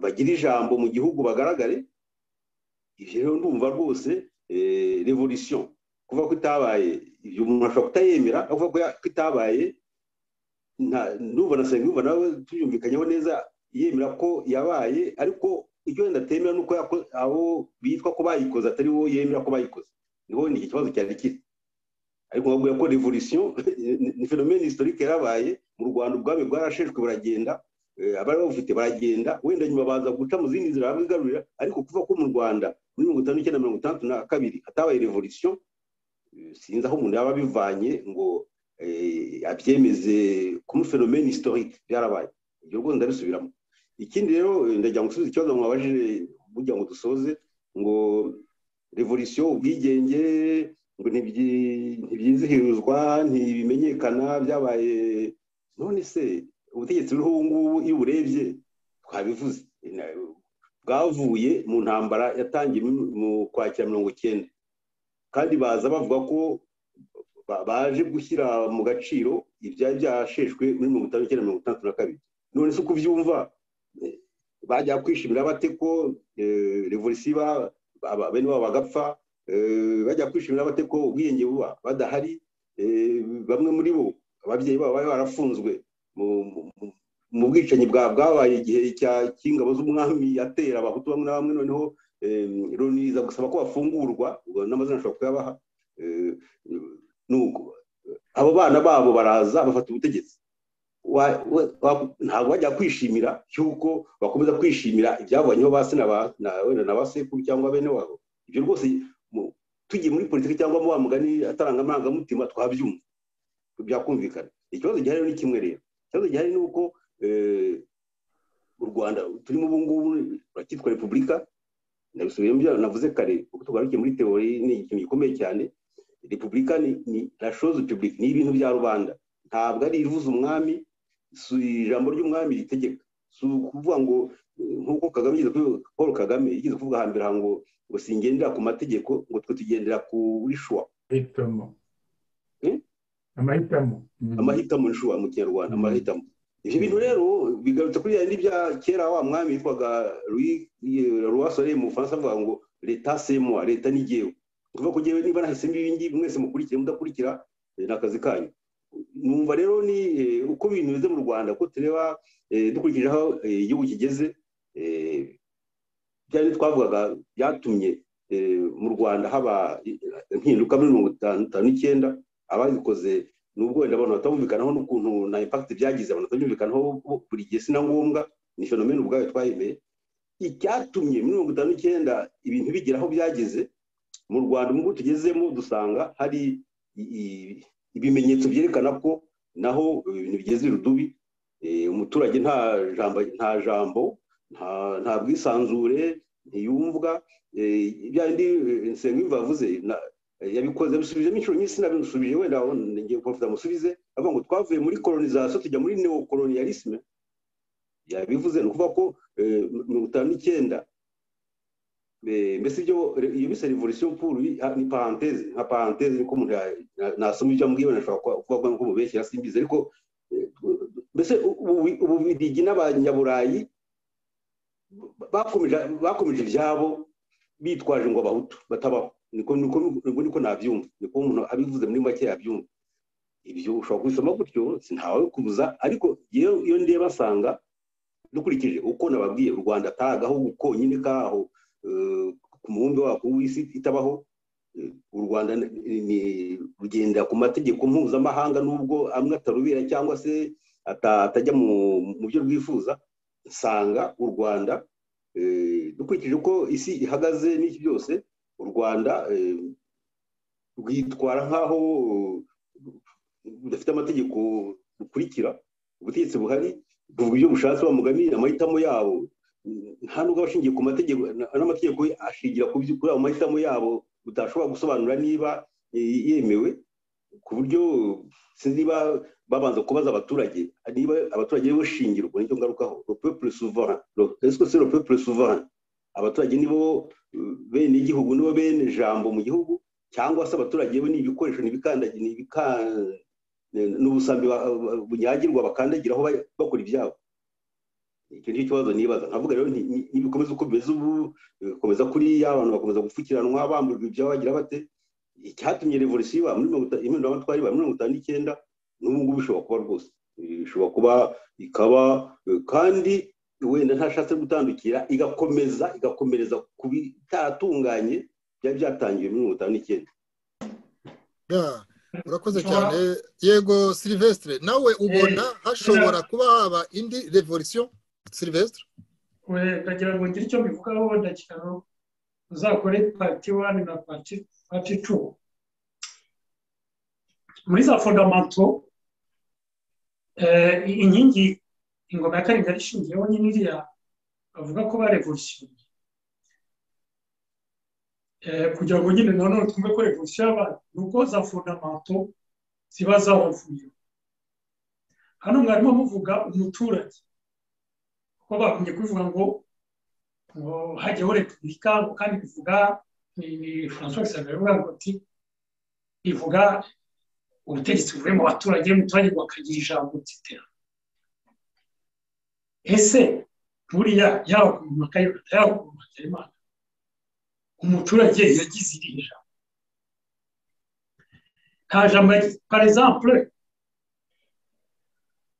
bagira ijambo mu gihugu bagaragare rero ndumva rwose revolisiyo kuvuga ko itabaye ibyo umuntu ashobora kutayemera avuga ko itabaye ndumva na serivisi nawe tuyumvikanyeho neza yemera ko yabaye ariko icyo wenda atemera ni uko abo bitwa ko bayikoze atari wowe yemera ko bayikoze niho ni iki kibazo cyari kiri ariko nkabwira ko revolisiyo ni fenomene historike yarabaye mu rwanda ubwami bwarasheshwe buragenda abari babufite baragenda wenda nyuma baza guca mu zindi nzira babigarurira ariko kuva ko mu rwanda muri mirongo itanu n'icyenda mirongo itandatu na kabiri hatabaye revolisiyo sinzi aho umuntu yaba abivanye ngo abyemeze kuba fenomene historike byarabaye ibyo rwose ndabisubiramo ikindi rero ndagira ngo usubize ikibazo mwabajije kugira ngo dusoze ngo revolisiyo ubwigenge ngo ntibyizihirizwa ntibimenyekana byabaye none se ubutegetsi buriho ubu ngubu iyo uburebye twabivuze bwavuye mu ntambara yatangiye mu kwakira mirongo icyenda kandi baza bavuga ko baje gushyira mu gaciro ibyari byasheshwe muri mirongo itanu n'icyenda mirongo itandatu na kabiri none se uko ubyumva bajya kwishimira bate ko revolisiyo bene wabo bagapfa bajya kwishimira bate ko ubwiyenge buba badahari bamwe muri bo ababyeyi babo bari barafunzwe mu bwicanyi bwabaye igihe cy'ingabo z'umwami yatera abahutu bamwe na bamwe noneho loni gusaba ko bafungurwa n'amazina ashobora kuyabaha nuko abo bana babo baraza bafata ubutegetsi ntabwo bajya kwishimira cy'uko bakomeza kwishimira ibyavanyeho ba se na ba sekuru cyangwa bene wabo ibyo rwose tugiye muri politiki cyangwa mu wa mugani ataranga amarangamutima twabyumva byakumvikana ikibazo gihari ni kimwe rero ikibazo gihari ni uko u rwanda turimo ubu ngubu turakitwa repubulika ndabisubiyemo ibyo navuze kare kuko tugarukiye muri teori ni ikintu gikomeye cyane repubulika ni rashozi pibulike ni ibintu bya rubanda ntabwo ari ivuze umwami si ijambo ry'umwami ritegeka si ukuvuga ngo nk'uko kagame yigeze paul kagame yigeze kuvuga hambere ngo ngo singendera ku mategeko ngo twe tugendera kuri shuwa amahitamo amahitamo nshuwa mu kinyarwanda amahitamo ibyo bintu rero bigarutse kuri yandi bya kera wa mwami witwaga ruwasore mu bufaransa avuga ngo leta semwa leta ni jyewe kuva ko jyewe niba nahisemo ibingibi mwese mukurikira mudakurikira ni akazi kanyu numva rero ni uko ibintu bimeze mu rwanda ko tureba dukurikije aho igihugu kigeze byari twavugaga byatumye mu rwanda haba impinduka muri mirongo itanu n'icyenda ababikoze nubwo wenda abantu batumvikanaho n'ukuntu na impakiti byagize abantu batumvikanaho buri gihe si na ngombwa ni fenomena ubwayo twayemeye icyatumye muri mirongo itanu n'icyenda ibintu bigera aho byageze mu rwanda ubwo tugezemo dusanga hari ibimenyetso byerekana ko naho ibintu bigeze irudubi umuturage nta jambo nta jambo nta bwisanzure ntiyumvwa bya bindi nsenga yavuze yabikoze yabisubijemo inshuro nyinshi sinabisubije wenda ngiye kubafuza amusubize avuga ngo twavuye muri kolonizasiyo tujya muri neokolonialisme yabivuze ni ukuvuga ko mirongo itanu n'icyenda mbese ibyo iyo bise revolisiyo puru ni paranteze nka paranteze niko umuntu nasoma ibyo amubwiye wenda ashobora kuvuga ko mubeshyira simbizi ariko mbese ububirigi n'abanyaburayi bakomeje ibyabo bitwaje ngo abahutu batabaho niko niko nabyumva niko umuntu abivuze muri make yabyumva ibyo ushobora kubisoma gutyo ntawe kubuza ariko iyo ndeba asanga dukurikije uko nababwiye u rwanda atari agahugu konyine kaho ku mubumbe wako w'isi itabaho u rwanda rugenda ku mategeko mpuzamahanga n'ubwo amwe atarubera cyangwa se atajya mu byo rwifuza usanga u rwanda dukurikije uko isi ihagaze n'iki byose u rwanda rwitwara nk'aho rudafite amategeko rukurikira ubutegetsi buhari buvuga ibyo bushatse wa mugani amahitamo yabo nta nubwo abashingiye ku mategeko n'amategeko ashingira kuri ayo mahitamo yabo utashobora gusobanura niba yemewe ku buryo sinzi niba babanza kubaza abaturage niba abaturage bo shingirwa nicyo ngarukaho ropepure suvara esiko se ropepure suvara abaturage nibo bene igihugu nibo bene jambo mu gihugu cyangwa se abaturage bo ni ibikoresho ni n'ubusambi bunyagirwa bakandagiraho bakora ibyabo icyo ni cyo kibazo nibaza nkavuga rero ntibikomeza uko bimeze ubu bikomeza kuriya abantu bakomeza gupfukiranwa bamburwa ibyabo bagira bate icyatumye revolisiyo iba muri mirongo itanu iba muri mirongo itanu n'icyenda n'ubu ngubu ishobora kuba rwose ishobora kuba ikaba kandi wenda ntashatse gutandukira igakomeza igakomereza ku bitaratunganye byari byatangiwe muri mirongo itanu n'icyenda urakoze cyane yego silivesitire nawe ubona hashobora kuba haba indi revolisiyo silivesitire ndagira ngo ngire icyo mbivugaho wenda cyaro uzakore pati wani na pati tu muri za fondamato inkingi ingoma ya karindwi ishingiyeho nyine iriya bavuga ko barevolisiyo kugira ngo nyine nanone twumve ko revolisiyo y'abantu ni uko za fondamato ziba zabavuyeho hano mwarimo muvuga umuturage kuko bagumye kubivuga ngo hajyaho repubulika kandi bivuga ni francois saveruga ngo ati ivuga ubutegetsi buvuye mu baturage umuturage wakagira ijambo etc ese buriya yaba ku mpaka y'urwanda yaba ku mpaka y'imana umuturage yagize iri jambo nta jambo par exemple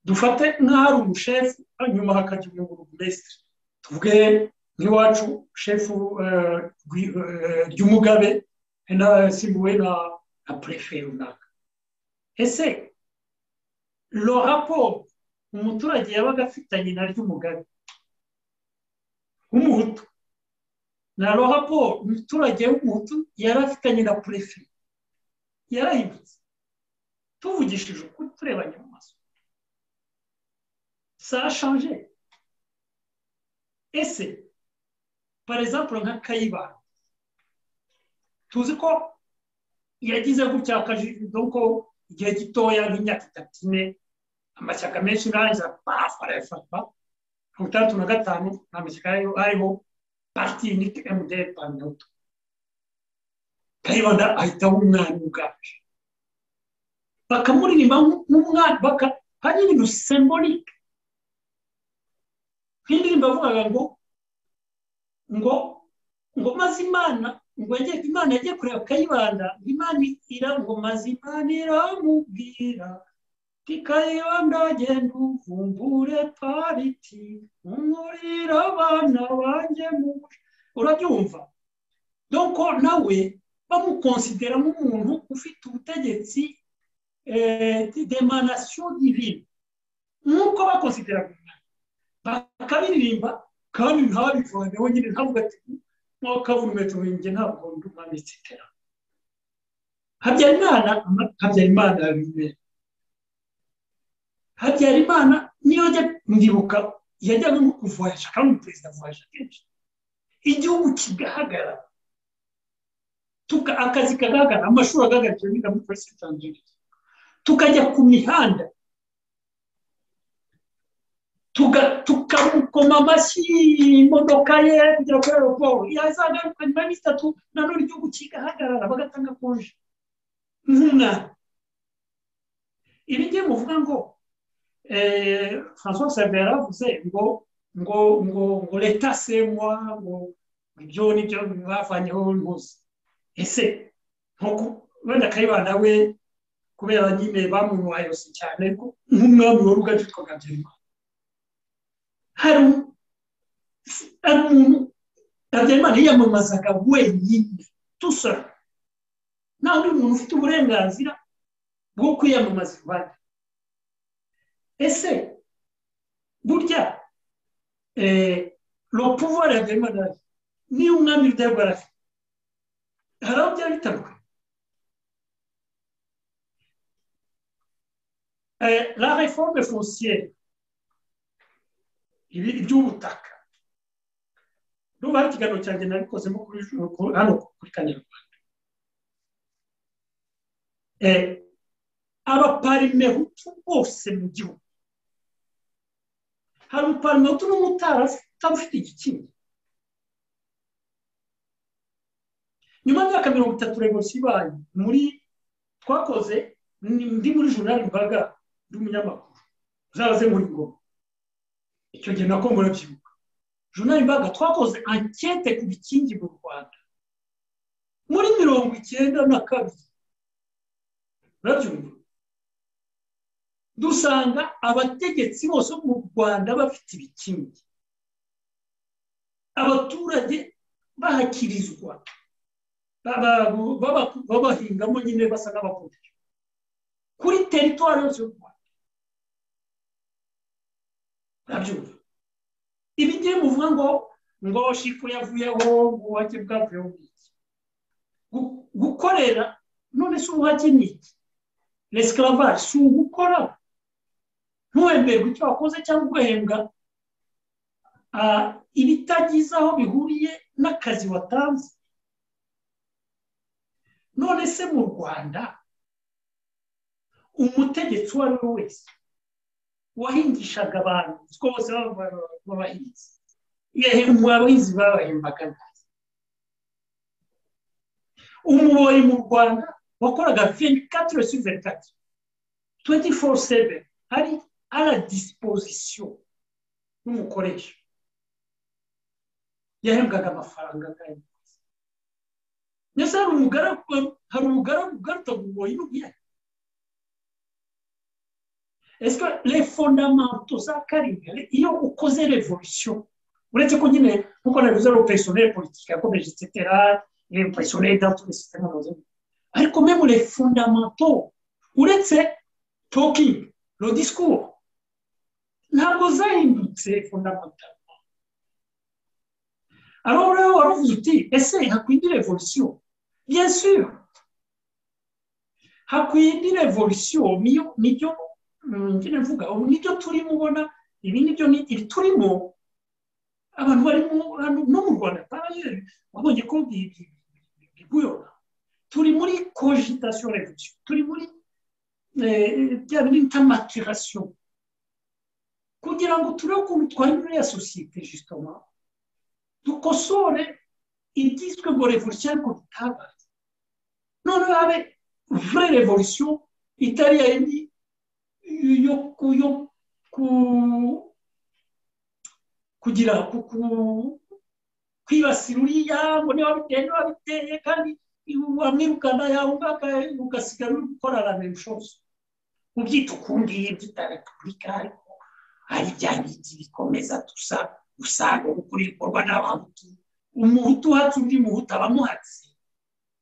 dufate nk'aho ari umushefu hanyuma hakajya umuyoboro mesitiri tuvuge nk'iwacu shefu ry'umugabe simbuwe na perefe runaka ese lo raporo umuturage yabaga afitanye na ry'umugabe w'umuhutu na raporo umuturage w'umuhutu yari afitanye na purefe yarayibutse tuvugishije ukuri turebanye mu maso sashanje ese parezapuro nka kayibanda tuzi ko yagize gutya akajido ko igihe gitoya nk'imyaka itatu ine amashyaka menshi narangiza pafu arayafata mirongo itandatu na gatanu nta mashyaka ariho parti unite mdr pandoto kayibanda ahitaho umwami uganje bakamuririmba nk'umwami hari ibintu sembolike nk'indirimbo yavugaga ngo ngo ngo mazimana ngo imana yagiye kureba kayibanda imana ira ngo mazimana iramubwira kikayibanda genda uvumbure pariti umurira abana banjye mu urabyumva doko nawe bamukonsidera nk'umuntu ufite ubutegetsi demanasiyo divine nk'uko bakonsidera bakabiririmba kandi ntabivane wenyine ntavuga ati nko kavumetso wenge ntabwo ndi umwanditsi itera habyarimana habyarimana yabimera habyarimana niyo ajya ndibuka yajyaga nko kuvuhasha kandi umuperezida avuhasha kenshi igihugu kigahagarara akazi kagaragara amashuri agaragara cyane muri polisi tanzania tukajya ku mihanda tukamukoma amashyi imodoka ye kugera kuri aeroporo yazagaruka nyuma y'iminsi itatu nanone igihugu kigahagarara bagatanga konje nk'umwana ibi ngibi muvuga ngo francois sabe yaravuze ngo ngo ngo ngo leta semwa ngo ibyo nibyo bavanyeho rwose ese nkuko wenda kayibana we kubera nyine bamwubayosi cyane nk'umwami wari ugaje witwaga byirwa hari umuntu habyarimana yiyamamazaga wenyine dusora nta wundi muntu ufite uburenganzira bwo kwiyamamaza iruhande ese burya ropuvuwari habyarimana niyo umwami rudahigwa arafite hari aho byaba bitandukanye la reforme foncière iby'ubutaka n'ubuhari ikiganiro cyanjye nabikozemo hano kuri kanyarwanda abaparimehutu bose mu gihugu hari umuparimehutu n'umutara utaba ufite igikingi nyuma y'imyaka mirongo itatu revolisiyo ibaye muri twakoze ndi muri journal mbaga ndi umunyamakuru uzaze muri ngoma icyo gihe nako murabyibuka journal mbaga twakoze ankete ku bikingi mu rwanda muri mirongo icyenda na kabiri murabyumva dusanga abategetsi bose mu rwanda bafite ibikingi abaturage bahakirizwa babahingamo nyine basa n'abakomeje kuri teritwari yose y'u rwanda ntabyumva ibi ngibi muvuga ngo ngo shifu yavuyeho ubuhake bwavuyeho iki gukorera none si ubuhake ni iki resikaravaje si ugukora ntuhemberwe icyo wakoze cyangwa ugahembwa ibitagize aho bihuriye n'akazi watanze none se mu rwanda umutegetsi uwo ari we wese wahingishaga abantu twose b'abahinzi abahinzi babahembaga nabi umuboyi mu rwanda wakoraga venikatire su venikatire tuwenti foru seve ari ara dispozisiyo y'umukoresha yahembwaga amafaranga angana ndetse hari umugaragu hari umugaragu ugaruta mu buboyi n'ubwiyake ese le fondamento za karindwi iyo ukoze revolisiyo uretse ko nyine nkuko nabivuze ari opesiyoneri politiki yakomeje etsetera opesiyoneri dantore sitema muzima ariko memu le fondamento uretse tokingi lo discours ntabwo zahindutse fondamento aro rero wari uvuze uti ese hakwindi revolisiyo bien sûr hakwindi revolisiyo niyo njye mvuga ubu nibyo turimo ubona ibi nibyo ibi turimo abantu barimo hano no mu rwanda parayeri wabonye ko biguyona turi muri cogitasiyo revusiyo turi muri bya bintu bita matirasiyo kugira ngo turebe ukuntu twahindura ya sosiyete jisitoma dukosore igizwe ngo revusiyo ariko tutabaye none habe vure revusiyo itari yindi yo yo ku kugira kwibasira uriya ngo niba biteye niba biteye kandi wamwirukana yawumvaga ugasigara uri gukora ramenshozo ubyita ukundi ubyita repubulika ariko hari ibya ngiki bikomeza gusa gusa gukora ibikorwa n'abahutu umuhutu uhatse undi muhutu abamuhatse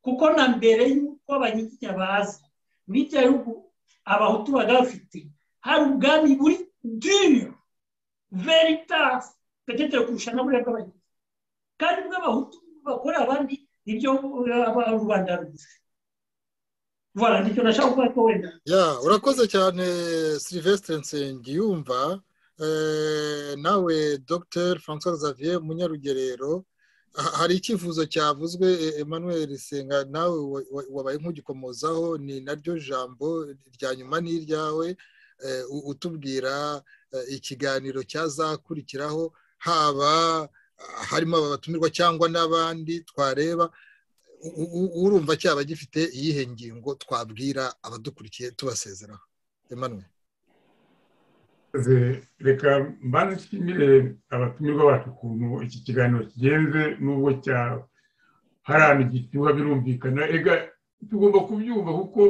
kuko na mbere y'uko abanyiginya baza n'ibyo bihugu abahutu baba bafite hari ubwami buri diri veritasi petetero kurusha na buriya bw'abanyiginya kandi bw'abahutu bakora abandi nibyo rubanda rugufi voilà nicyo nashaka kuvuga ko wenda urakoze cyane silivesitire nsengiyumva nawe dogiteri francois xavier munyarugerero hari icyifuzo cyavuzwe emmanuel senga nawe wabaye nk'ugikomozaho ni naryo jambo rya nyuma n'iryawe utubwira ikiganiro cyazakurikiraho haba harimo aba batumirwa cyangwa n'abandi twareba urumva cyaba gifite iyihe ngingo twabwira abadukurikiye tubasezeraho emmanuel reka mbanze nshimire abatumirwa bacu ukuntu iki kiganiro kigenze n'ubwo cya hari ahantu gishyuha birumvikana reka tugomba kubyumva kuko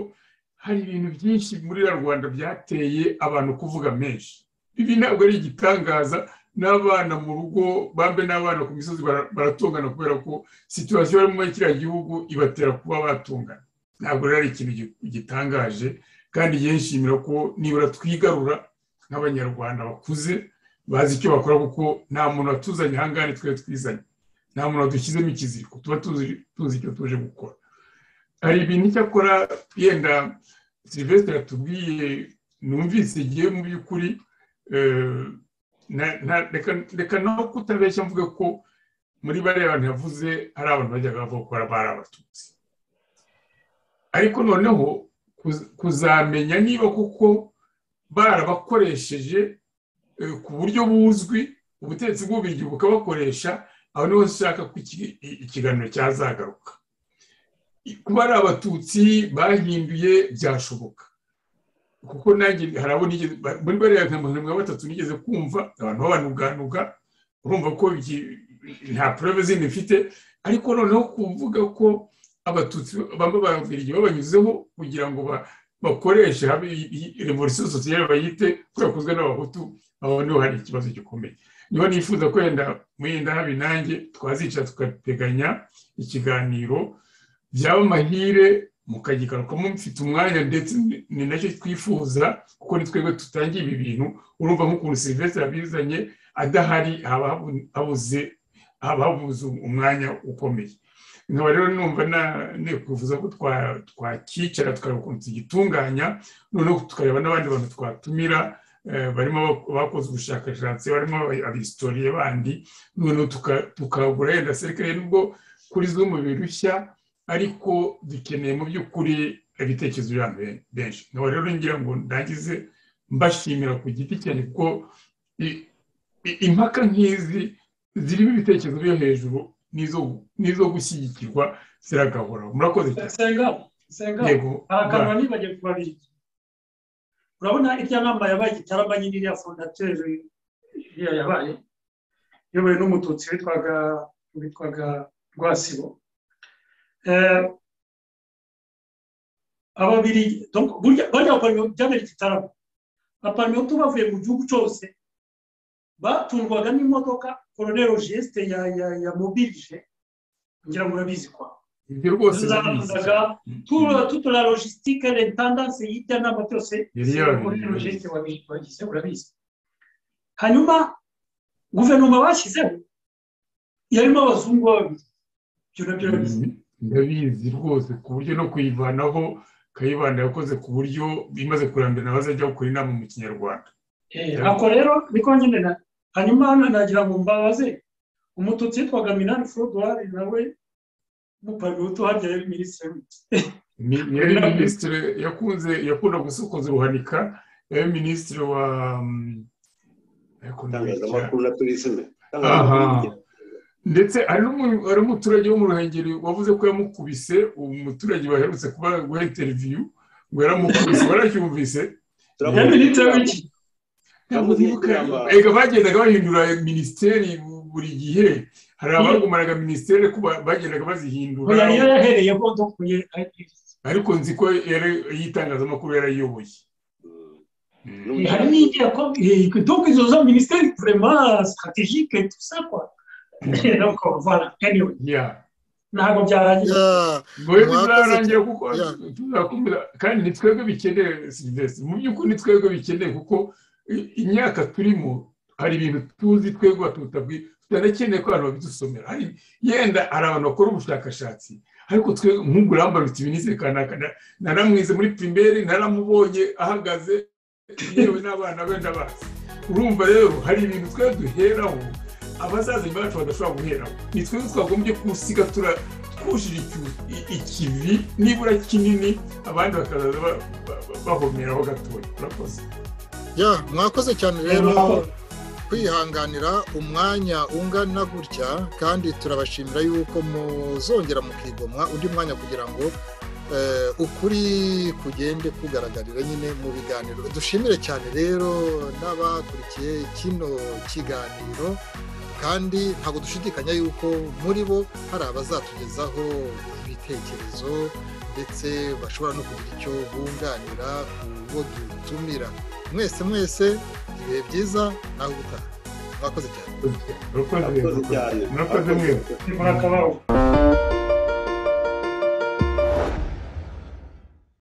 hari ibintu byinshi muri rwanda byateye abantu kuvuga menshi ibi ntabwo ari igitangaza n'abana mu rugo bambe n'abana ku misozi baratungana kubera ko situwasiyo bari muri kiriya gihugu ibatera kuba batungana ntabwo rero ari ikintu gitangaje kandi yishimira ko nibura twigarura nk'abanyarwanda bakuze bazi icyo bakora kuko nta muntu watuzanye aha ngaha twari twizanye nta muntu wadushyizemo ikiziriko tuba tuzi icyo tuje gukora hari ibintu icyakora yenda silivesitire atubwiye numvise igihe mu by'ukuri reka no kutabeshya mvuga ko muri bariya bantu yavuze hari abantu bajyaga bavuga ko bari abatutsi ariko noneho kuzamenya niba kuko barabakoresheje ku buryo buzwi ubutegetsi bw'ububirigi bukabakoresha aho niho ushaka ko ikiganiro cyazagaruka kuba ari abatutsi bahinduye byashoboka kuko nanjye hari abo nigeze muri bariya nka batatu nigeze kumva abantu babanuganuga urumva ko nta pureve zindi mfite ariko noneho kuvuga ko abatutsi bamwe babiri babanyuzeho kugira ngo bakoreshe revolisiyo sosiyete bayite yakozwe n'abahutu aho niho hari ikibazo gikomeye niho nifuza ko wenda mwenda habi nanjye twazicara tugateganya ikiganiro byaba amahire mukagigarukamo mfite umwanya ndetse ni nacyo twifuza kuko ni twebwe tutangiye ibi bintu urumva nk'ukuntu serivisi abizanye adahari haba habuze umwanya ukomeye nkaba rero numva nikuvuza ko twakicara tukareba ukuntu tugitunganya noneho tukareba n'abandi bantu twatumira barimo bakoze ubushakashatsi barimo abisitoriye bandi noneho tukagura yenda serikare nubwo kuri zimwe birushya ariko dukeneye mu by'ukuri ibitekerezo bya benshi nkaba rero ngira ngo ndagize mbashimira ku giti cyane kuko impaka nk'izi zirimo ibitekerezo byo hejuru n'izo gushyigikirwa ziragahora murakoze cyane yego ahakanwa nibagiwe kubabirigi urabona irya nama yabaye igitarama nyine iriya fondateri iriya yabaye iyobowe n'umututsi witwaga witwaga rwasibo ababiri burya abapaniyo byabereye igitaramo abapaniyo tubavuye mu gihugu cyose batungwaga n'imodoka koronero jesite ya mobilije kugira ngo urabizi kwa tuzabanzaga tutora logisitike rentandanse y'ibya nama byose koronero jesite wabigize urabizi hanyuma guverinoma bashyizeho yarimo abazungu babiri ibyo nabyo urabizi ndabizi rwose ku buryo no kuyivanaho kayibanda yakoze ku buryo imaze kurambira nawe azajya gukora inama mu kinyarwanda ako rero niko nyine hanyuma hano nagira ngo mbabaze umututsi witwaga minani forodwari nawe n'upaniwutu harya yari minisitiri yari minisitiri yakunze yakunda gusokoza uruhanika yari minisitiri wa itangazamakuru na turisime ndetse hari umuturage wo mu ruhengeri wavuze ko yamukubise umuturage baherutse kuba guha interiviyu ngo yaramukubise waracyumvise ega bagendaga bahindura minisiteri buri gihe hari abagumanaga minisiteri ko bagendaga bazihindura ariko nzi ko y'itangazamakuru yarayiyoboye hari n'igihe ko izo za minisiteri vraiment strategique tout ça quoi ntabwo byarangiye ngo byarangiye kuko tuzakumira kandi ni twebwe bikeneye silivesi mu by'ukuri ni twebwe bikeneye kuko imyaka turimo hari ibintu tuzi twebwe tutabwi tutanakeneye ko abantu babidusomera yenda hari abantu bakora ubushakashatsi ariko twe nk'ubu urambarutse ibinizere kanaka naramwize muri pirimeri naramubonye ahagaze yewe n'abana benda bazi urumva rero hari ibintu twe duheraho abazaza nyuma yacu badashobora guheraho ni twe twagombye kusiga twujije ikivi nibura kinini abandi bakazaza bahomeraho gatoya urakoze ya mwakoze cyane rero kwihanganira umwanya ungana gutya kandi turabashimira yuko muzongera mukigomwa undi mwanya kugira ngo ukuri kugende kugaragarira nyine mu biganiro dushimire cyane rero n'abakurikiye kino kiganiro kandi ntabwo dushidikanya yuko muri bo hari abazatugezaho ibitekerezo ndetse bashobora no kugira icyo bunganira ku bo dutumira mwese mwese ibihe byiza nawe ubutaha mwakoze cyane murakoze murakoze mwese